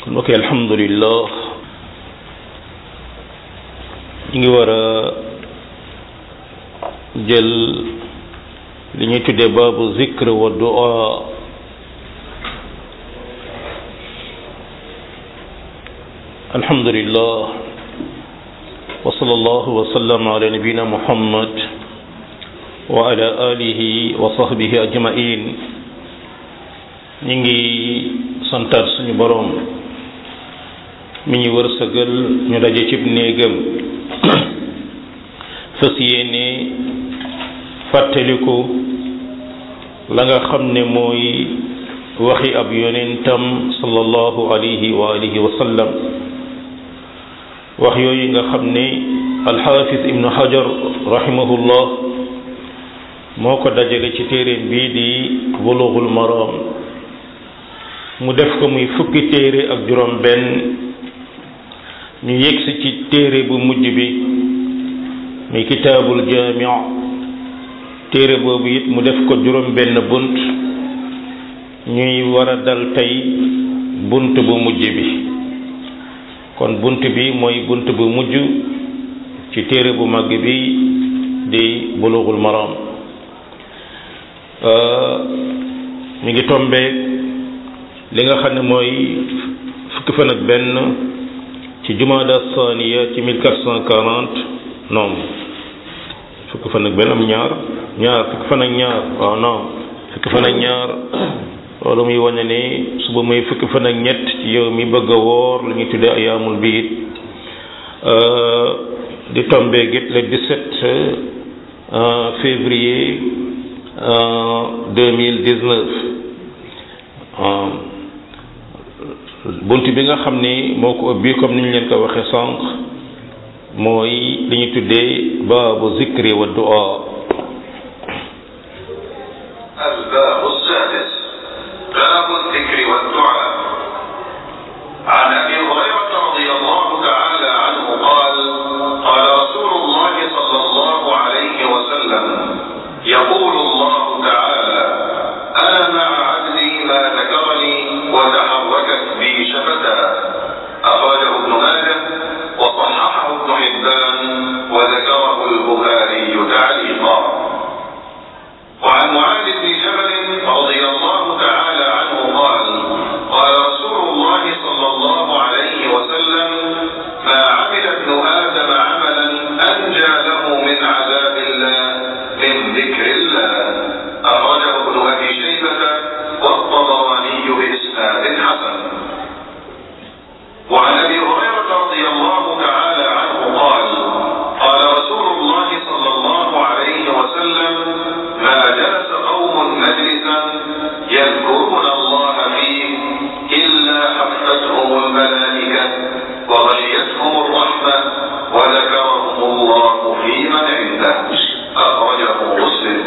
mbokk yi alhamdulillah ñu ngi war a jël li ñuy tuddee baabu zikr wa du'a alhamdulillah wa sallallahu wa sallam ala nabina muhammad wa ala alihi wa sahbihi ajmain ñu ngi santaat suñu boroom mi ñu wërsëgal ñu daje cib néegam fas yéene fàttaliku la nga xam ne mooy waxi ab yonentam sallallahu alayhi wa alihi wa sallam wax yooyu nga xam ne alxaafis ibnu hajar rahimahullah moo ko dajale ci téeréem bii di bulughul maram mu def ko muy fukki téere ak juróom benn ñu yegsi ci téere bu mujj bi muy kitaabul jaami téere boobu it mu def ko juróom benn bunt ñuy war a dal tey bunt bu mujj bi kon bunt bi mooy bunt bu mujj ci téere bu mag bi di bulughul maram mi ngi tombeek li nga xam ne mooy fukki fan ak benn ci jumaada saniya ci 1440 non fukki fan ak benn am ñaar ñaar fukki fan ak ñaar waaw non fukki fan ak ñaar loolu muy wane ne suba muy fukki fan ak ñett ci yow mi bëgg a woor lu ñuy tuddee ayaamul biit di tombeek it le 17 février 2019 bunt bi nga xam ni moo ko ubbi comme ni ñu leen ko waxee sànq mooy li ñu tuddee baabu zikri wa du'a الباب السادس باب الذكر والدعاء عن ابي هريره رضي الله تعالى عنه قال قال رسول الله صلى الله عليه وسلم يقول الله تعالى انا مع عبدي ما ذكرني وتحركت بي شفتاه اخرجه ابن ماجه وصححه ابن حبان وذكره البخاري تعليقا وعن معاذ بن جبل رضي الله تعالى عنه قال قال رسول الله صلى الله عليه وسلم ما عمل ابن ادم عملا انجى له من عذاب الله من ذكر الله اخرجه ابن ابي شيبه والطبراني باسناد حسن وعن ابي هريره رضي الله تعالى عنه قال قال رسول الله صلى الله عليه وسلم ما جلس قوم مجلسا يذكرون الله فيه الا حفتهم الملائكه وغشيتهم الرحمه وذكرهم الله في من عنده اخرجه مسلم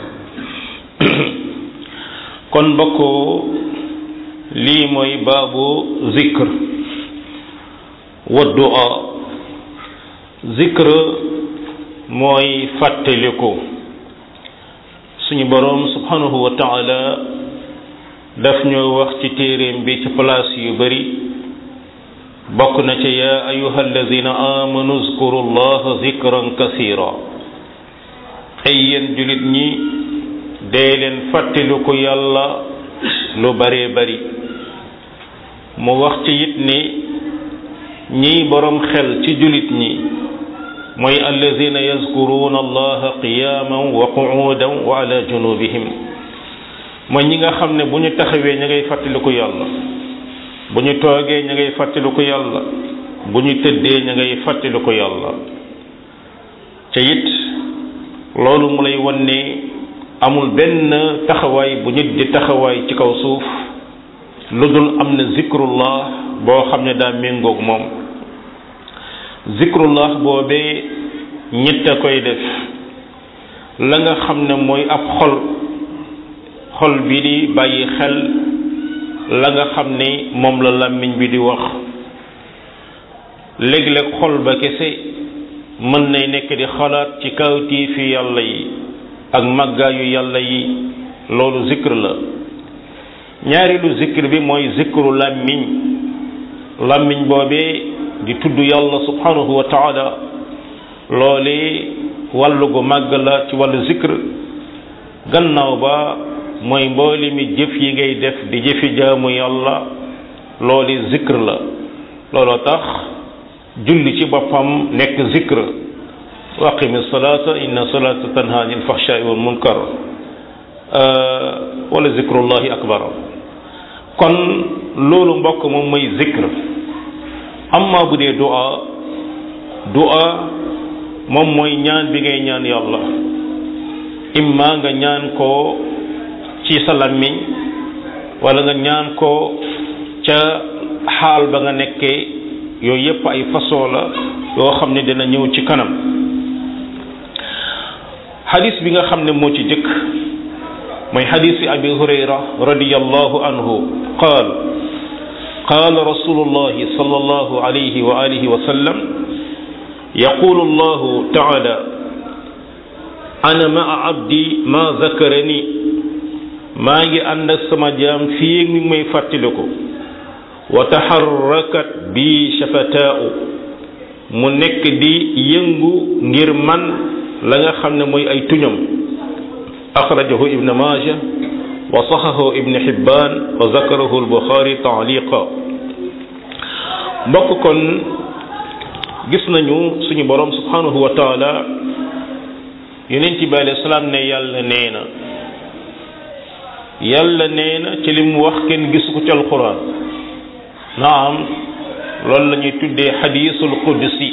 kon mbokk lii mooy baabu zikr wa du'a zikr mooy fàttaliku suñu boroom subhanahu wa taala daf ñoo wax ci téeréem bi ci place yu bari bokk na ci yaa ayuha alladina amanu zkuru llaha zikran kasira ay yéen julit ñi dee leen fàttaliku yàlla lu baree bari mu wax ci it ni ñiy boroom xel ci julit ñi mooy alladina yazkuruna allaha qiyaman wa qu'udan wa ala junubihim mooy ñi nga xam ne bu ñu taxawee ña ngay fàttaliku yàlla bu ñu toogee ña ngay fàttaliku yàlla bu ñu tëddee ña ngay fàttaliku yàlla te it loolu mu lay wan ne amul benn taxawaay bu nit di taxawaay ci kaw suuf lu dul am na zikrullah boo xam ne daa méngoog moom zikrullah boobee ñett a koy def la nga xam ne mooy ab xol xol bi di bàyyi xel la nga xam ne moom la làmmiñ bi di wax léeg-léeg xol ba kese mën nay nekk di xalaat ci kawtii fi yàlla yi ak màggaayu yàlla yi loolu zikr la ñaareelu zikr bi mooy zikru làmmiñ làmmiñ boobee di tudd yàlla subhanahu wa taala loole wàllu gu màgg la ci wàllu zikr gannaaw ba mooy mbooli mi jëf yi ngay def di jëfi jaamu yàlla looli zikr la looloo tax julli ci boppam nekk zikr wa aqimi salata inna salata tanha anil fahshai wal munkar wala zikrullahi akbar kon loolu mbokk moom mooy zikr amma bu dee du'a du'a moom mooy ñaan bi ngay ñaan yàlla imma nga ñaan ko ci sa làmmiñ wala nga ñaan ko ca xaal ba nga nekkee yooyu yépp ay façon la yoo xam ne dina ñëw ci kanam xadis bi nga xam ne moo ci jëkk mooy xadisi abi hurayra radiyallahu anhu qaal qaala rasulullahi sallallahu alayhi wa alihi wa sallam yaqulu allahu taala ana maa abdi ma zakarani maa ngi ànd ak sama jaam fii mi may fàttaliku wa taxarrakat bi shafataa'u mu nekk di yëngu ngir man la nga xam ne mooy ay tuñam axrajahu ibn maaja wa saxahu ibn xibbaan wa zakarahu albuxaari taaliqa mbokk kon gis nañu suñu borom subhanahu wa taala yonent bi alayhi salaam ne yàlla nee na yàlla nee na ci li mu wax kenn gisu ko ci alquran naam loolu la ñuy tuddee xadiisul qudsi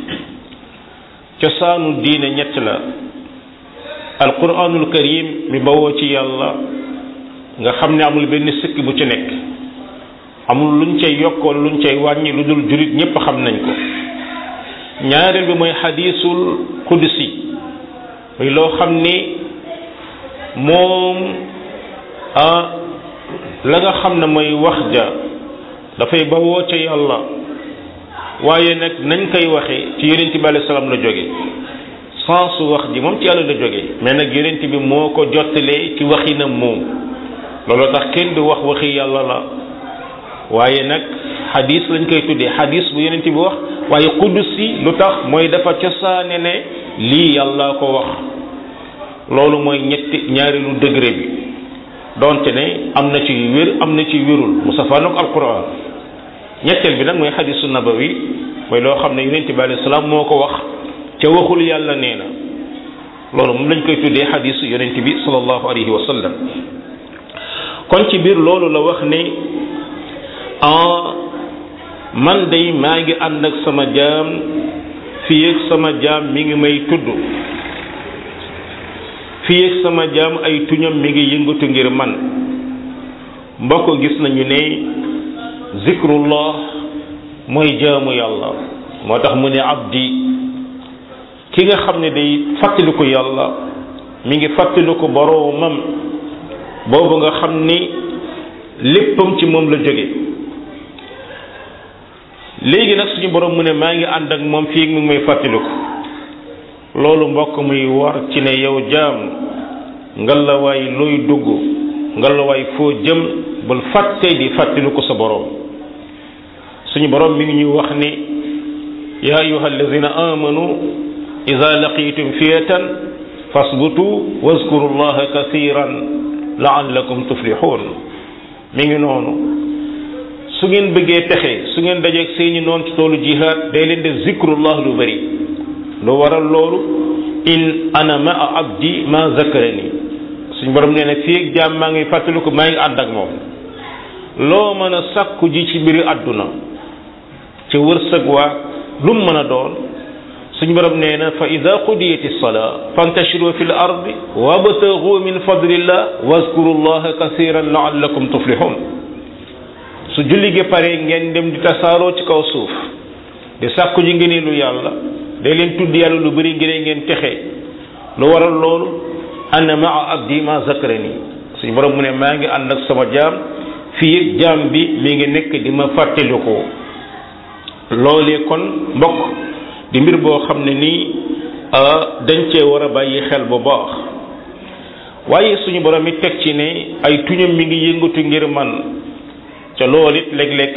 cosaanu diine ñett la alquranul karim mi bawoo ci yàlla nga xam ne amul benn sikk bu ci nekk amul luñ cay yokkoon luñ cay wàññi lu dul jurit ñépp xam nañ ko ñaareel bi mooy xadiisul qudsi muy loo xam ni moom ah la nga xam ne mooy wax ja dafay bawoo ca yàlla waaye nag nañ koy waxee ci yonent bi alayhi salaam la jóge sens wax ji moom ci yàlla la jóge mais nag yonent bi moo ko jottalee ci waxinam moom looloo tax kenn du wax waxi yàlla la waaye nag xadis lañ koy tuddee xadis bu yonent bi wax waaye qudsi lu tax mooy dafa cosaane ne lii yàlla ko wax loolu mooy ñetti ñaareelu degré bi donte ne am na ci wér am na ci wérul mu safaanoog alquran ñetteel bi nag mooy xadisu nabawi mooy loo xam ne yonent bi alayhi salaam moo ko wax ca waxul yàlla nee na loolu moom lañ koy tuddee xadisu yonent bi sallallahu alayhi wa sallam kon ci biir loolu la wax ne ah man day maa ngi ànd ak sama jaam fii ak sama jaam mi ngi may tudd fii ak sama jaam ay tuñam mi ngi yëngatu ngir man mbokk gis nañu ne zikrullah mooy jaamu yàlla moo tax mu ne abdi ki nga xam ne day fàttaliku yàlla mi ngi fàttaliku boroomam boobu nga xam ni léppam ci moom la jóge léegi nag suñu borom mu ne maa ngi ànd ak moom fii mi ngi may fàttaliku loolu mbokk muy war ci ne yow jaam ngalawaay looy dugg ngalawaay foo jëm bul fàtte di fàttaliku sa borom suñu borom mi ngi ñuy wax ni ya ayuha alladina amanu ida laqitum fiyatan fasbutu wazkuru llaha kathiran laallakum tuflihun mi ngi noonu su ngeen bëggee texe su ngeen dajeeg seeni noon ci toolu jihaad day leen def zikrullah lu bëri lu waral loolu in ana ma a abdi ma zakarani suñ borom nee na fii ak jaam maa ngi fàttaliku maa ngi ànd ak moom loo mën a sàkku ji ci mbiri àdduna ci wërsëg waa lu mu mën a doon suñ borom nee na fa ida qudiyati salaa fantashiru fi l ardi wabtagu min fadlillah wazkuru llaha kasiran laallakum tuflihun su julli gi pare ngeen dem di tasaaroo ci kaw suuf di sàkku ji ngeen lu yàlla day leen tudd yàlla lu bëri ngir ngeen texe lu waral loolu ana maa abdi ma zakarani suñu borom mu ne maa ngi ànd ak sama jaam fii jaam bi mi ngi nekk di ma fàttalikoo loolee kon mbokk di mbir boo xam ne nii dañ cee war a bàyyi xel bu baax waaye suñu borom it teg ci ne ay tuñam mi ngi yëngatu ngir man ca loolu it léeg-léeg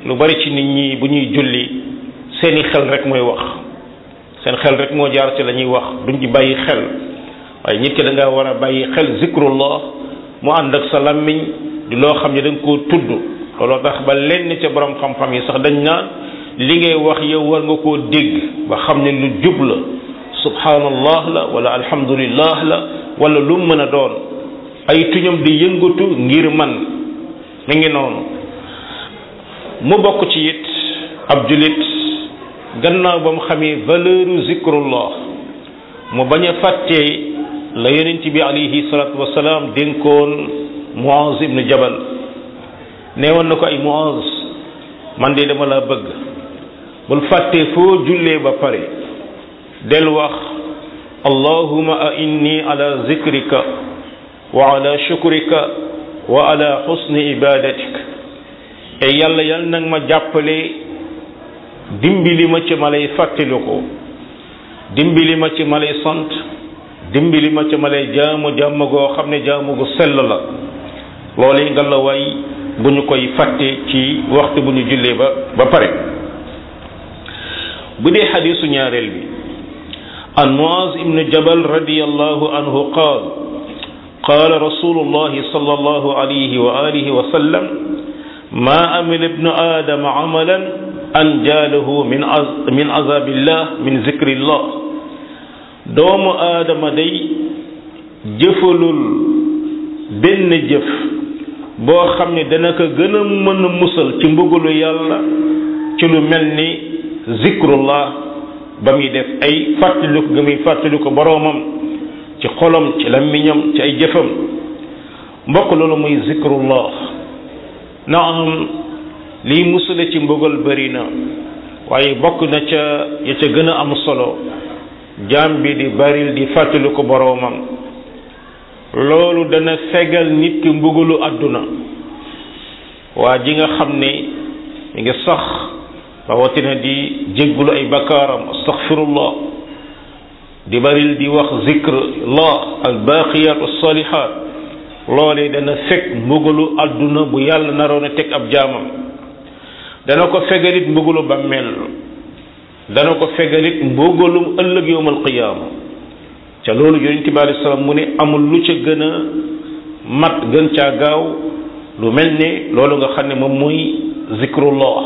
lu bari ci nit ñi bu ñuy julli seeni xel rek mooy wax seen xel rek moo jaar ci la ñuy wax duñ ci bàyyi xel waaye nit ki da nga war a bàyyi xel zikrullah mu ànd ak sa làmmiñ di loo xam ne da nga koo tudd looloo tax ba lenn ca borom xam-xam yi sax dañ naan li ngay wax yow war nga koo dégg ba xam ne lu jub la subhanallah la wala alhamdulillah la wala lu mën a doon ay tuñam di yëngatu ngir man mi ngi noonu mu bokk ci it ab julit gannaaw ba mu xamee valeur zikrullah mu bañ a fàttee la yonent bi alayhi salatu wasalaam dénkoon Muaz ibnu Jabal nee woon na ko ay Muaz man de dama la bëgg bul fàttee foo jullee ba pare del wax allahuma a inni ala zikrika wa ala shukrika wa ala husni ibadatik e yàlla yal nag ma jàppale dimbali ma ci ma lay fàttaliku dimbali ma ci ma lay sant dimbali ma ci ma lay jaamu jaamu goo xam ne jaamu gu sell la loolu nga la way bu ñu koy fàtte ci waxtu bu ñu jullee ba ba pare bu dee xadiisu ñaareel bi an Muaz ibnu Jabal radiyallahu anhu qaal qaala rasulullahi sallallahu alayhi wa alihi wa sallam ma amila ibnu aadama amalan anjaalahu min min azabillah min zikrillah doomu aadama day jëfalul benn jëf boo xam ne dana ko gën a mën a musal ci mbugalu yàlla ci lu mel ni zikrullah ba muy def ay fàttaliku ga muy fàttaliku boroomam ci xolam ci làmmiñam ci ay jëfam mbokk loolu muy zikrullah naam liy musale ci mbugal bëri na waaye bokk na ca ya ca gën a am solo jaam bi di baril di fàttaliku boroomam loolu dana fegal nit ki mbugalu àdduna waa ji nga xam ne mi ngi sax rawatina di jéggulu ay bakkaaram astaghfirullah di baril di wax zikrullah al baqiyat as-salihat loolee dana fekk mbugalu àdduna bu yàlla naroon a teg ab jaamam dana ko fegalit mbugalu bàmmeel dana ko fegalit mbugalum ëllëg yowmal qiyaama ca loolu yonente bi alei salaam mu ne amul lu ca gën a mat gën caa gaaw lu mel ne loolu nga xam ne moom muy zikrullah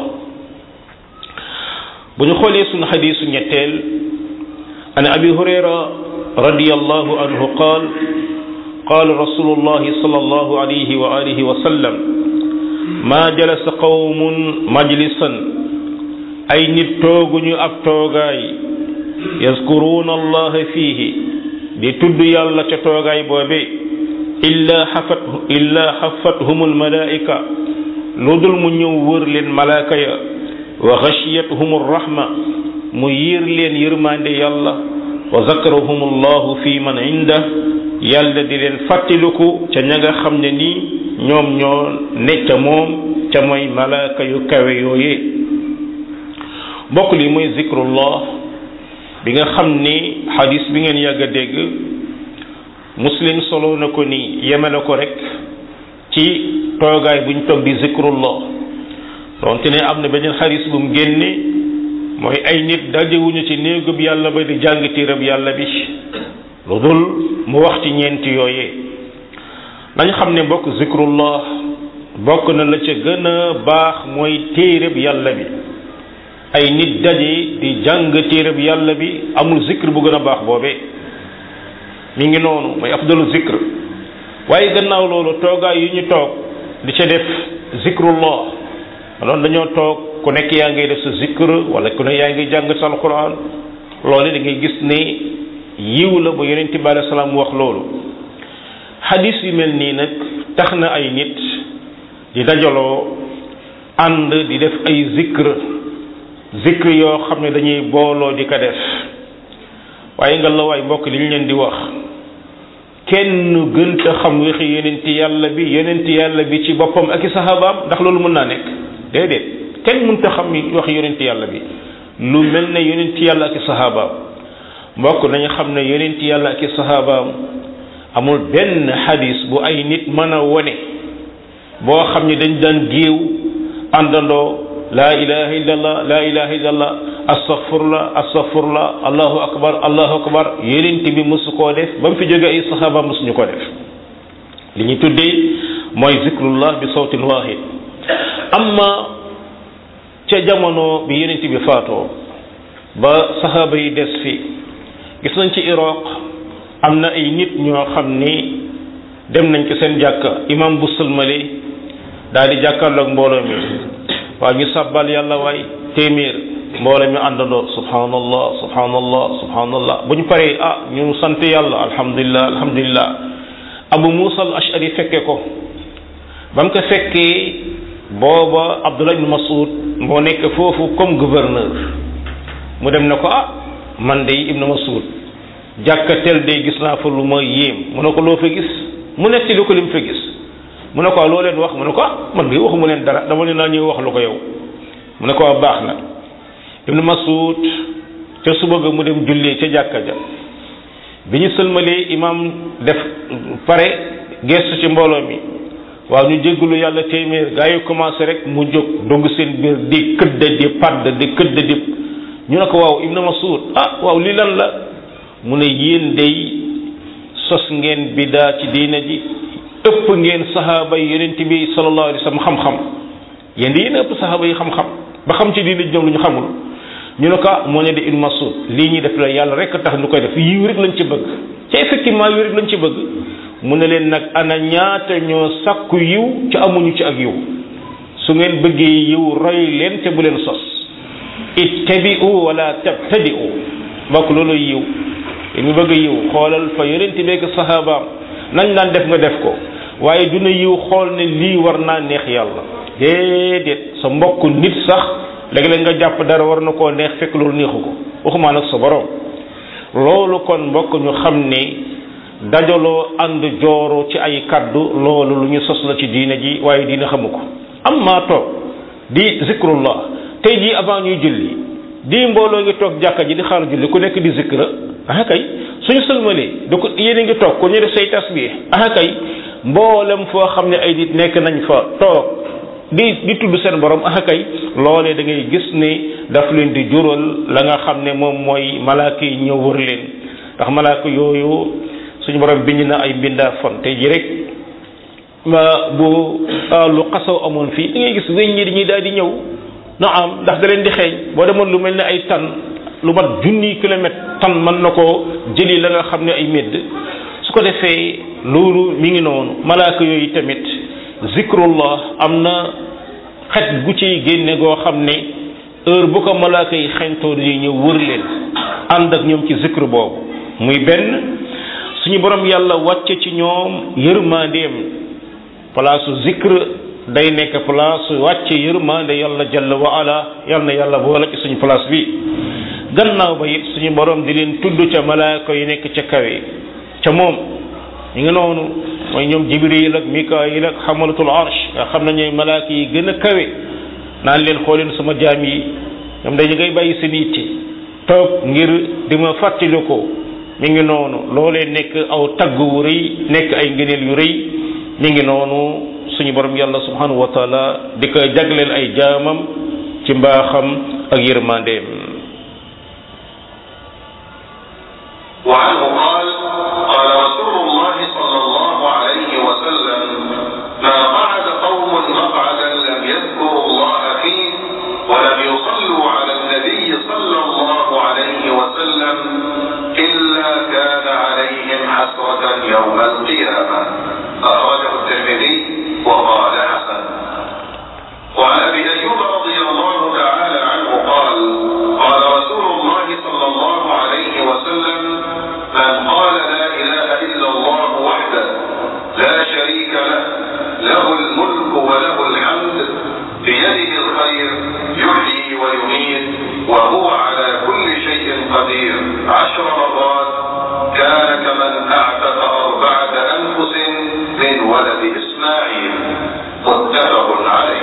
bu ñu xoolee suñu xadiisu ñetteel an abi hurayra radiyallahu anhu qaal qaal rasulullahi sallallahu alayhi wa alihi wa sallam ma jalasa qawmun majlisan ay nit tooguñu ab toogaay yazkuruuna allaha fiihi di tudd yàlla ca toogaay boobe illa xafat illa xafathum almalaika lu dul mu ñëw wër leen malaaka ya wa xashiyatuhum arrahma mu yiir leen yërmande yàlla wa zakarahum allahu fi man inda yàlla di leen fàttaliku ca ña nga xam ne nii ñoom ñoo ne ca moom ca mooy malaaka yu kawe yooyee mbokk li mooy zikrullah bi nga xam ni xadis bi ngeen yàgg a dégg muslim solo na ko ni yemele ko rek ci toogaay buñ toog di zikrullah donte ne am na beneen xadis bu mu génne mooy ay nit dajewuñu ci néegub yàlla ba di jàng tiirab yàlla bi lu dul mu wax ci ñeenti yooyee nañ xam ne mbokk zikrullah bokk na la ca gën a baax mooy téereb yàlla bi ay nit daje di jàng téereb yàlla bi amul zikr bu gën a baax boobee mi ngi noonu mooy afdalu zikr waaye gannaaw loolu toogaay yu ñu toog di ca def zikrullah loolu dañoo toog ku nekk yaa ngi def sa zikr wala ku ne yaa ngi jàng sa alquran loolu da ngay gis ne yiw la ba yonent bi alei salaam wax loolu xadis yu mel nii nag tax na ay nit di dajaloo ànd di def ay zikr zikr yoo xam ne dañuy booloo di ko def waaye nga la waay mbokk li ñu leen di wax kenn gënta xam waxi yonenti yàlla bi yonenti yàlla bi ci boppam ak i sahabaam ndax loolu mën naa nekk déedéet kenn mënta xam waxi yonenti yàlla bi lu mel ne yonenti yàlla ak i sahabaam mbokk nañu xam ne yonenti yàlla ak i sahabaam amul benn xadis bu ay nit mën a wone boo xam ne dañ daan géew àndandoo laa ilaha illallah laa ilaha illallah astaghfirullah astaghfirullah allahu akbar allahu akbar yonent bi mosu koo def ba mu fi jóge ay saxaaba mosuñu ko def li ñu tuddee mooy zikrullah bi sawtin wahid amma ca jamono bi yonent bi faatoo ba saxaaba yi des fi gis nañ ci Iraq am na ay nit ñoo xam ni dem nañ ci seen jàkka imam bu sëlmale daal di jàkkaarloog mbooloo mi waaw ñu sabbal yàlla waay téeméer mbooloo mi àndandoo subhanallah subhanallah subhanallah bu ñu paree ah ñu sant yàlla alhamdulillah alhamdulillah abu musa al ashari fekke ko ba mu ko fekkee booba abdullah ibn masud moo nekk foofu comme gouverneur mu dem na ko ah man de ibn masud jàkka tel de gis naa fa lu ma yéem mu ne ko loo fa gis mu netti lu ko lim fa gis mu ne ko loo leen wax mu ne ko ah man de waxuma leen dara dama leen naa ñëw wax lu ko yow mu ne ko baax na ibn masud ca suba ga mu dem jullee ca jàkka ja bi ñu sëlmalee imam def pare gestu ci mbooloo mi waaw ñu jéggulu yàlla téeméer gaa yi commencé rek mu jóg dogg seen biir di këdda di padd di këdda di ñu ne ko waaw ibn masud ah waaw lii lan la mu ne yéen day sos ngeen bidaa ci diina ji ëpp ngeen sahaaba yi yonent bi sallallahu alayhi wa sallam xam-xam yéen di yéen ëpp sahaaba yi xam-xam ba xam ci diina ji ñoom lu ñu xamul ñu ne ko moo ne di ibn masud lii ñuy def la yàlla rek tax ñu koy def yiw rek lañ ci bëgg ca effectivement yiw rek lañ ci bëgg mu ne leen nag ana ñaata ñoo sakku yiw ci amuñu ci ak yiw su ngeen bëggee yiw roy leen te bu leen sos ittabi'u wala tabtadi'u mbokk loolu yiw ñu bëgg yiw xoolal fa yonent beeg sahabaam nañ daan def nga def ko waaye duna yiw xool ne lii war naa neex yàlla déedéet sa mbokk nit sax léeg-léeg nga jàpp dara war na koo neex fekk loolu neexu ko waxumaa nag sa borom loolu kon mbokk ñu xam ne dajaloo ànd jooro ci ay kaddu loolu lu ñu sos la ci diine ji waaye diine xamu ko am maa toog di zikrullah tey jii avant ñuy julli di mbooloo ngi toog jàkka ji di xaar julli ku nekk di zikra ah kay suñu sëlmalee da ko yéen a ngi toog ku ñu def say tasbih ah kay mboolem foo xam ne ay nit nekk nañ fa toog di di tudd seen borom ah kay loolee da ngay gis ne daf leen di jural la nga xam ne moom mooy malaaka yi ñëw wër leen ndax malaaka yooyu suñu borom bind na ay mbindaa fon tey ji rek bu lu xasaw amoon fii da ngay gis weñ ñi dañuy daal di ñëw na am ndax da leen di xeeñ boo demoon lu mel ne ay tan lu mat junni kilomètre tan mën na ko jëli la nga xam ne ay médd su ko defee loolu mi ngi noonu malaaka yooyu tamit zikrullah am na xet gu ciy génne goo xam ne heure bu ko malaaka yi xeñtoo dañuy ñëw wër leen ànd ak ñoom ci zikr boobu muy benn suñu borom yàlla wàcce ci ñoom yërmandeem palaasu zikr day nekk place wàcce yërmande yàlla jalla wa ala yal na yàlla boole ci suñu place bi gannaaw ba it suñu borom di leen tudd ca malaaka yi nekk ca kawe ca moom ñu ngi noonu mooy ñoom jibril ak mikaayil ak xamalatul arsh nga xam ne ñooy malaaka yi gën a kawe naan leen xooleen sama jaam yi ñoom dañu ngay bàyyi seen yitte toog ngir di ma fàttali ko mi ngi noonu loolee nekk aw tagg wu rëy nekk ay ngëneel yu rëy mi ngi noonu suñu borom yàlla subhanahu wa taala di ko jagleel ay jaamam ci mbaaxam ak yërmandeem وعنه قال قال رسول الله صلى الله عليه وسلم ما قعد قوم مقعدا لم يذكروا الله فيه ولم يصلوا على النبي صلى الله عليه وسلم إلا كان عليهم حسرة يوم القيامة أخرجه الترمذي وقال حسن وعن أبي أيوب رضي الله تعالى عنه قال قال رسول الله صلى الله عليه وسلم من قال لا إله إلا الله وحده لا شريك له له الملك وله الحمد بيده الخير يحيي ويميت وهو على كل شيء قدير عشر مرات كان كمن أعتق أربعة أنفس من ولد إسماعيل متفق عليه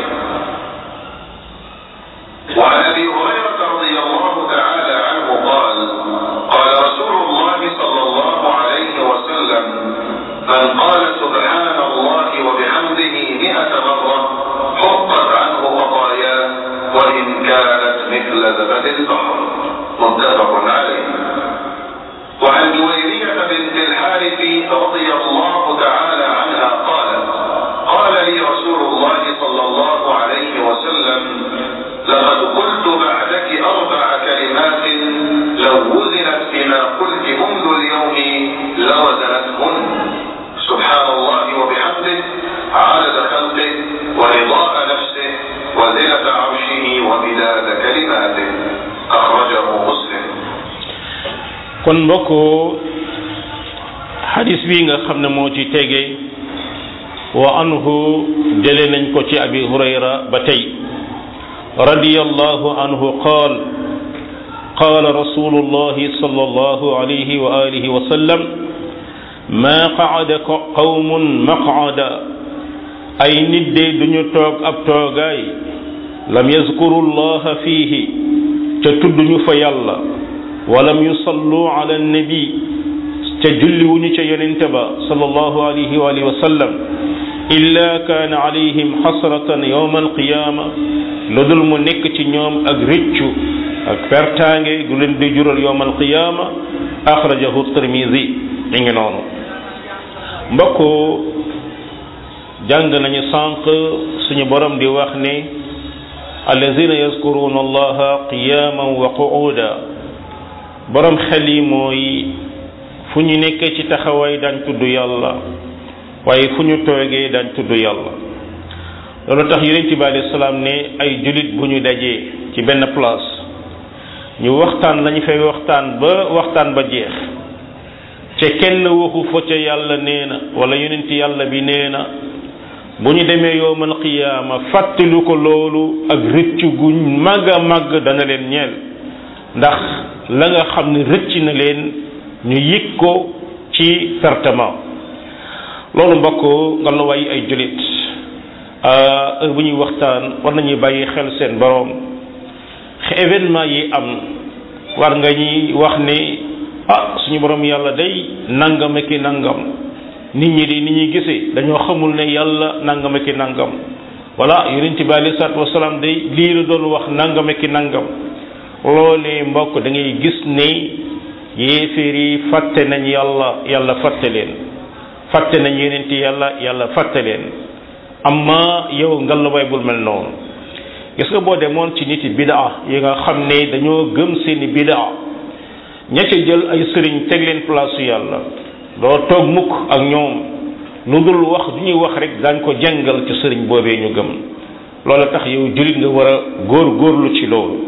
وعن ابي هريره رضي الله تعالى عنه قال قال رسول الله صلى الله مثل زبد البحر متفق عليه وعن جويرية بنت الحارث رضي الله تعالى عنها قالت قال لي رسول الله صلى الله عليه وسلم لقد قلت بعدك أربع كلمات لو وزنت بما قلت منذ اليوم لوزنتهن سبحان الله وبحمده عدد خلقه ورضاء نفسه وزنة عرشه ومداد كلماته أخرجه مسلم kon mbokk xadis bi nga xam ne moo ci tege wa anhu jële nañ ko ci abi hurayra ba tey radiyallahu anhu qaal قال رسول الله صلى الله عليه وآله وسلم ما قعد قوم مقعدا أي ندي دنيو توك أب توغاي لم يذكروا الله فيه تتدنيو فيالله ولم يصلوا على النبي تجلوني ينتبا صلى الله عليه وآله وسلم إلا كان عليهم حسرة يوم القيامة لدل منك نيوم أغريتشو ak pertaange gu leen di jural yowm alqiyama axrajahu tirmisi mi ngi noonu mbokk jàng nañu sànq suñu borom di wax ne allazina yazkuruna allaha qiyaman wa qu'uda borom xel yi mooy fu ñu nekkee ci taxawaay daan tudd yàlla waaye fu ñu toogee daan tudd yàlla loolu tax yonent bi alayhi salaam ne ay julit bu ñu dajee ci benn place ñu waxtaan lañu fay waxtaan ba waxtaan ba jeex ca kenn waxu fa ca yàlla nee na wala yonent yàlla bi nee na bu ñu demee yowmal qiyaama fàttali ko loolu ak rëcc gu màgg a màgg dana leen ñeel ndax la nga xam ne rëcc na leen ñu yëg ko ci pertement loolu mbokk nga la way ay julit heure bu ñuy waxtaan war nañuy bàyyi xel seen boroom événement yi am war nga ñuy wax ne ah suñu borom yàlla day nangam ki nangam nit ñi di ni ñuy gisee dañoo xamul ne yàlla nangam ki nangam voilà yonent bi alei salaatu wasalaam day lii la doon wax nangam ki nangam loolee mbokk da ngay gis ne yéeféer yi fàtte nañ yàlla yàlla fàtte leen fàtte nañ yonent yàlla yàlla fàtte leen amma yow ngalawaay bul mel noonu gis nga boo demoon ci nit yi bidaa yi nga xam ne dañoo gëm seeni bidaa ña ca jël ay sëriñ teg leen place yàlla doo toog mukk ak ñoom lu dul wax du ñuy wax rek daañ ko jàngal ci sëriñ boobee ñu gëm loola tax yow jullit nga war a góor góorlu ci loolu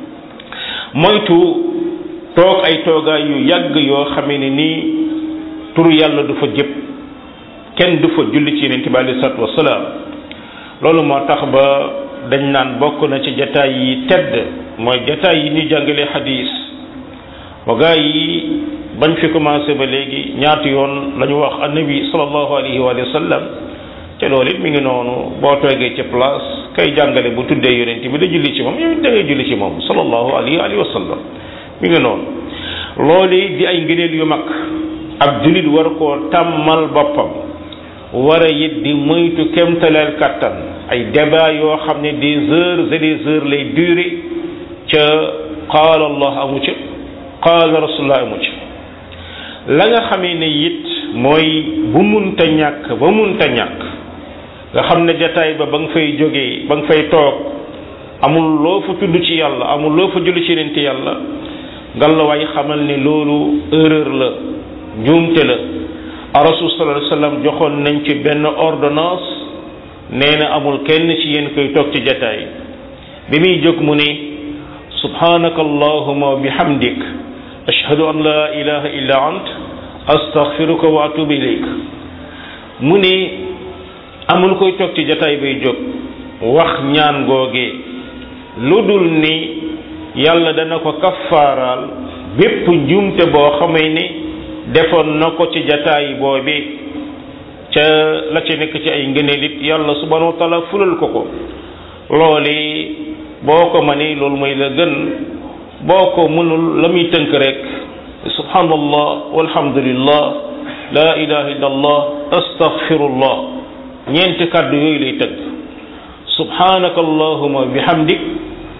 moytu toog ay toogaay yu yàgg yoo xamee ne nii turu yàlla du fa jëpp kenn du fa julli ci yonent bi alei salatu wasalaam loolu moo tax ba dañ naan bokk na ci jataay yi tedd mooy jataay yi ñu jàngale xadis ba gaa yi bañ fi commencé ba léegi ñaati yoon la ñu wax annabi sallallahu alayhi wa sallam te loolu it mi ngi noonu boo toogee ci place kay jàngale bu tuddee yonent bi da julli ci moom yow da ngay julli ci moom sallallahu alayhi wa sallam mi ngi noonu loolu di ay ngëneel yu mag ab jullit war koo tàmmal boppam war a it di moytu kemtaleel kattan ay débat yoo xam ne des heures et des heures lay durer ca qaala allah amu ca qaala rasulullah amu ca la nga xamee ne it mooy bu munta ñàkk ba munta ñàkk nga xam ne jataay ba ba nga fay jógee ba nga fay toog amul loo fa tudd ci yàlla amul loo fa julli ci nente yàlla ngalawaay xamal ne loolu erreur la njuumte la rasul sallallahu alayhi wasallam joxoon nañ ci benn ordonnance nee na amul kenn ci yéen koy toog ci jataay bi muy jóg mu ne subhanaka allahuma wa bihamdik ashhadu an la ilaha illa ant astaghfiruka wa atubu ilayk mu ne amul koy toog ci jataay bay jóg wax ñaan googee lu dul ni yàlla dana ko kaffaaraal bépp njuumte boo xamee ni defoon na ko ci jataay boobee ca la ci nekk ci ay ngëneel it yàlla subhanahu wa taala fulal ko ko loole boo ko mënee loolu mooy la gën boo ko mënul la muy tënk rek subhanallah walhamdulillah la ilaha illa allah astaghfirullah ñeenti kàddu yooyu lay tënk subhanaka allahuma bihamdik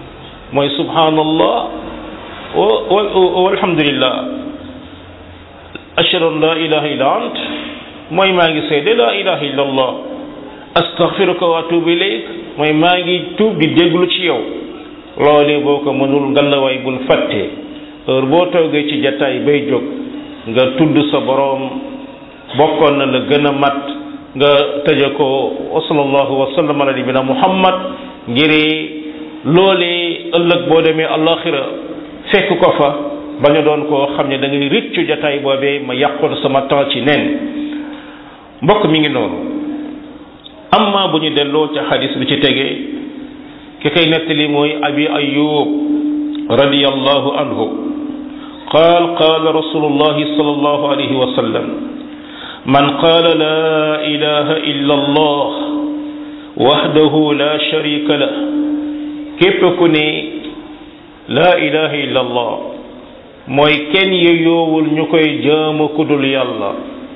mooy subhanallah walhamdulillah ashhadu an la ilaha illa ant mooy maa ngi seede la ilaha illa allah astaghfiruka wa atubu ilayk mooy maa ngi tuub di déglu ci yow loolee boo ko mënul ngalawaay bul fàtte heure boo toogee ci jataay bay jóg nga tudd sa boroom bokkoon na la gën a mat nga tëje ko wa sallallahu wa sallam ala nabina muhammad ngiri loolee ëllëg boo demee alaxira fekk ko fa ba nga doon koo xam ne da ngay rëccu jataay boobee ma yàqoon sama temps ci nen mbokk mi ngi noonu amma bu ñu delloo ca xadis bi ci tegee ki koy nettali mooy abi ayub radiyallahu anhu qaal qaala rasulullahi sallallahu alayhi wa sallam man qaala laa ilaha illa allah wahdahu la sharika lah képp ku ne laa ilaha illa allah mooy kenn yeyoowul ñu koy jaamu kudul yàlla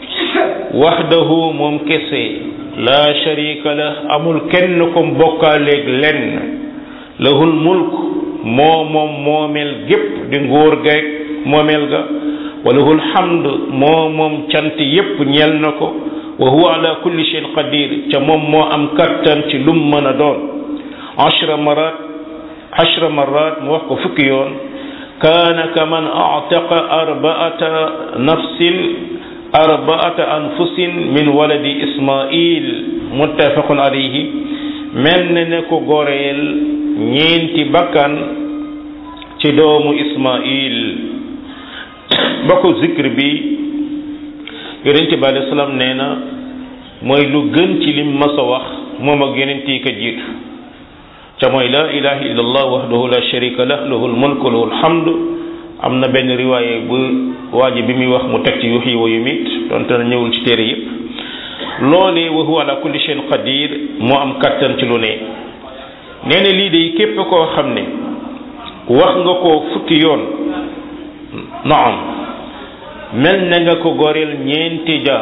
wahdahu moom kese la sharika lah amul kenn ko bokkaaleeg lenn lahul mulk moo moom moomeel gépp di nguur geeg moomeel ga wa lahul hamd moo moom cant yépp ñeel na ko wa huwa ala kulli shay'in qadir ca moom moo am kattan ci lum mën a doon ashra marat ashra marat mu wax ko fukki yoon kaana kaman a'taqa arba'ata nafsin arba'ata anfusin min waladi ismail muttafaqun alayhi mel na ne ko goreel ñeenti bakkan ci doomu ismail ba ko zikr bi yonente bi alei salaam nee na mooy lu gën ci lim mas a wax moom ak yonent yi ko jiitu ca mooy la ilaha illa allah wahdahu la sharika lah lahul mulku lahul hamd am na benn riwaaye bu waa ji bi muy wax mu teg ci yuxyi wa yumit donte na ñëwul ci téere yëpp loolee wa huwa ala kulli shay'in qadir moo am kattan ci lu ne nee na lii de képp koo xam ne wax nga ko fukki yoon naam mel na nga ko goreel ñeenti jaam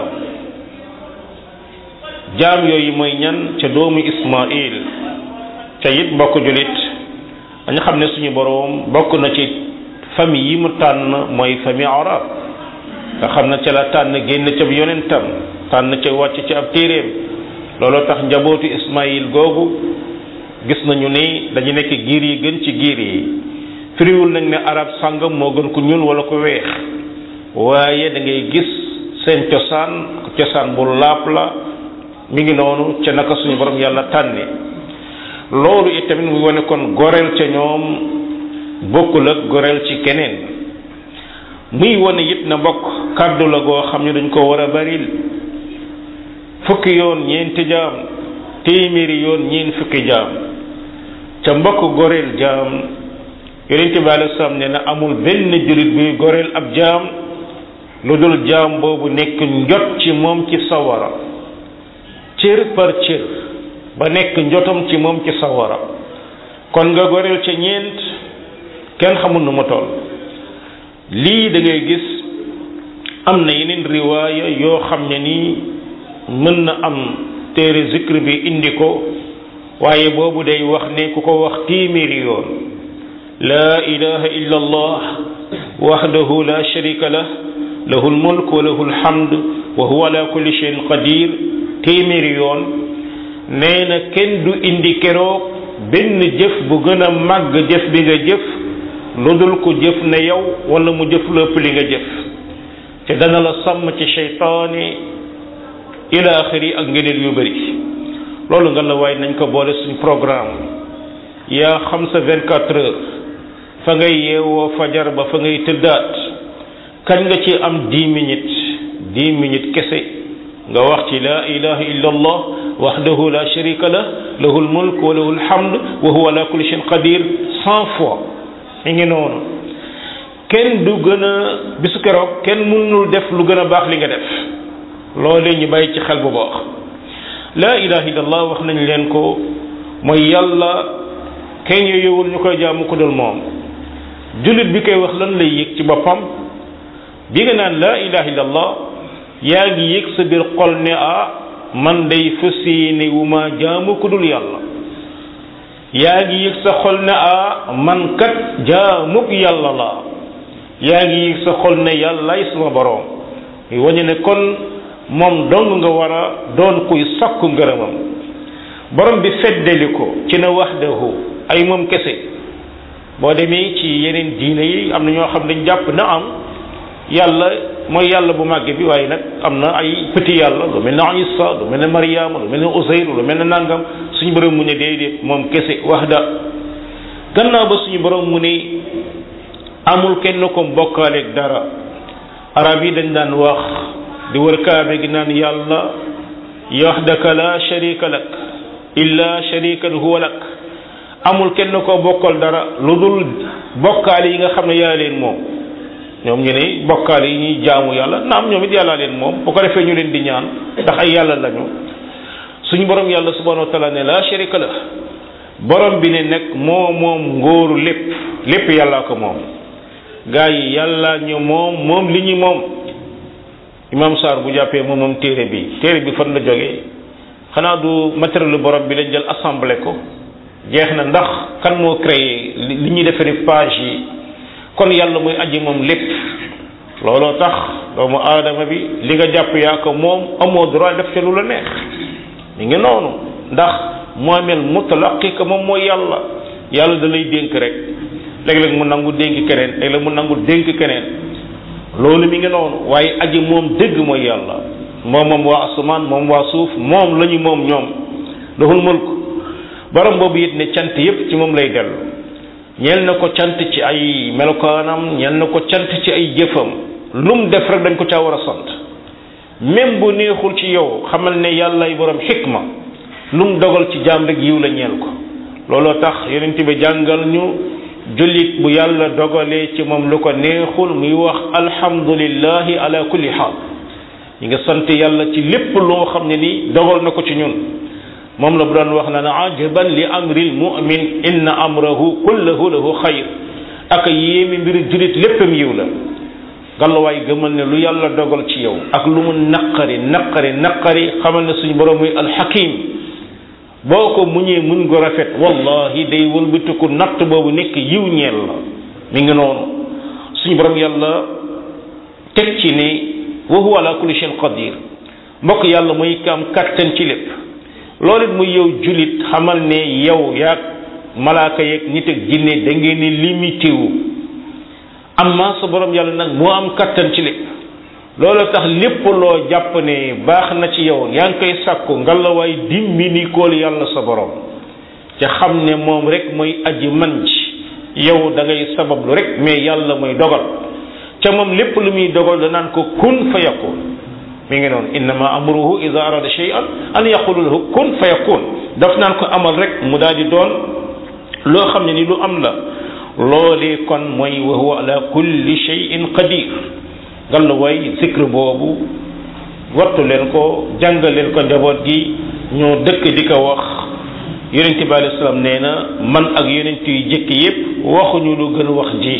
jaam yooyu mooy ñan ca doomu Ismail ca it mbokk julit dañu xam ne suñu boroom bokk na ci famille yi mu tànn mooy famille arab nga xam ne ca la tànn génn ca yonentam tànn ca wàcc ci ab téeréem looloo tax njabootu Ismail googu gis nañu ni dañu nekk giir yi gën ci giir yi firiwul nañ ne arab sàngam moo gën ku ñuul wala ko weex waaye da ngay gis seen cosaan cosaan bu laap la mi ngi noonu ca naka suñu borom yàlla tànne loolu itamit mu wane kon goreel ca ñoom bokkul ak goreel ci keneen muy wane it na mbokk kàddu la goo xam ne dañ ko war a baril fukki yoon ñeenti jaam téeméeri yoon ñeen fukki jaam ca mbokk goreel jaam yonente bi alei salaam ne na amul benn jullit buy goreel ab jaam lu dul jaam boobu nekk njot ci moom ci sawara cër par cër ba nekk njotam ci moom ci sawara kon nga goreel ca ñeent kenn xamul nu mu toll lii da ngay gis am na yeneen riwaaya yoo xam ne nii mën na am téere zikr bi indi ko waaye boobu day wax ne ku ko wax téeméeri yoon laa ilaha illa allah wahdahu la sharika lah lahu lmulk wa lahu lhamd wa huwa ala kulli shay'in qadir téeméeri yoon nee na kenn du indi keroog benn jëf bu gën a màgg jëf bi nga jëf lu dul ko jëf ne yow wala mu jëf lépp li nga jëf te dana la sàmm ci seytaane ila axiri ak ngëneel yu bëri loolu nga la waaye nañ ko boole suñ programme yaa xam sa 24 heures fa ngay yeewoo fajar ba fa ngay tëddaat kañ nga ci am 10 minutes 10 minutes kese nga wax ci la ilaha illa allah wahdahu la sharika lah lahu lmulk wa lahu lhamd wa huwa ala kulli shay'in qadir cent fois mi ngi noonu kenn du gën a bisu keroog kenn mënul def lu gën a baax li nga def loolee ñu bàyyi ci xel bu baax la ilaha illa allah wax nañ leen ko mooy yàlla kenn yowul ñu koy jaamu ko dul moom jullit bi koy wax lan lay yëg ci boppam bi nga naan la ilaha illa allah yaa ngi yëg sa biir xol ne ah man day fas yéene wu ma jaamu ku dul yàlla yaa ngi yëg sa xol ne ah man kat jaamuk yàlla la yaa ngi yëg sa xol ne yàllaay sama boroom muy wañu ne kon moom dong nga war a doon kuy sakku ngërëmam borom bi feddali ko ci na wahdahu ay moom kese boo demee ci yeneen diine yi am na ñoo xam dañ jàpp na am yàlla mooy yàlla bu màgg bi waaye nag am na ay petit yàlla lu mel ne Isa lu mel ne Mariama lu mel ne Usayr lu mel ne nangam suñu borom mu ne déedéet moom kese wahda gannaaw ba suñu borom mu ne amul kenn ko bokkaaleeg dara arab yi dañ daan wax di wër kaabe gi naan yàlla wahdaka la sharika lak illa sharikan huwa lak amul kenn ko bokkal dara lu dul bokkaale yi nga xam ne yaa leen moom ñoom ñu ne bokkaale yi ñuy jaamu yàlla naam ñoom it yàllaa leen moom bu ko defee ñu leen di ñaan ndax ay yàlla lañu suñu borom yàlla subhanahu wa taala ne la sharika la borom bi ne nag moo moom ngóoru lépp lépp yàllaa ko moom gaa yi yàlla ñu moom moom li ñu moom imam Sarr bu jàppee moom moom téere bi téere bi fan la jógee xanaa du matériel borom bi lañ jël assemblé ko jeex na ndax kan moo créé li ñuy defari page yi kon yàlla muy aji moom lépp looloo tax doomu aadama bi li nga jàpp yaa ko moom amoo droit def ca lu la neex mi ngi noonu ndax moomeel mutlaqi ko moom mooy yàlla yàlla da lay dénk rek léeg-léeg mu nangu dénk keneen léeg-léeg mu nangu dénk keneen loolu mi ngi noonu waaye aji moom dëgg mooy yàlla moom moom waa asamaan moom waa suuf moom la ñu moom ñoom doxul mulk borom boobu it ne cant yépp ci moom lay dellu ñeel na ko cant ci ay melokaanam ñeel na ko cant ci ay jëfam lu mu def rek dañ ko caa war a sant même bu neexul ci yow xamal ne yàllay borom xikma lu mu dogal ci jaam rek yiw la ñeel ko looloo tax yonent bi jàngal ñu jullit bu yàlla dogalee ci moom lu ko neexul muy wax alhamdulillahi ala kulli xaal ñi nga sant yàlla ci lépp loo xam ne ni dogal na ko ci ñun moom la bu doon wax na ne ajaban li amril mu'min inna amrahu kullahu lahu xayr ak yéemi mbiru jullit léppam yiw la gàllawaay gëmal ne lu yàlla dogal ci yow ak lu mu naqari naqari naqari xamal ne suñu borom muy alxakim boo ko muñee muñ go rafet wallahi day wëlbatiku natt boobu nekk yiw ñeel la mi ngi noonu suñu borom yàlla teg ci ne wa huwa ala kulli shay'in qadir mbokk yàlla mooy kam kattan ci lépp loolu it muy yow julit xamal ne yow yaag malaaka yeeg nit ak jinne da ngeen ni limité wu amma sa borom yàlla nag moo am kattan ci lépp loolu tax lépp loo jàpp ne baax na ci yow yaa ngi koy sàkku ngalawaay dimbi ni kool yàlla sa borom ca xam ne moom rek mooy aji man ci yow da ngay sabablu rek mais yàlla mooy dogal ca moom lépp lu muy dogal danaan ko kun fa yakun mi ngi noonu innama amruhu ida arada shay'an an yaqulu lahu kun fa yakun daf naan ko amal rek mu daal di doon loo xam ne ni lu am la loolee kon mooy wa huwa ala kulli shay'in qadir gàll way zikr boobu wattu leen ko jàngal leen ko njaboot gi ñoo dëkk di ko wax yonente bi alei salaam nee na man ak yonent yu jëkk yépp waxuñu lu gën wax ji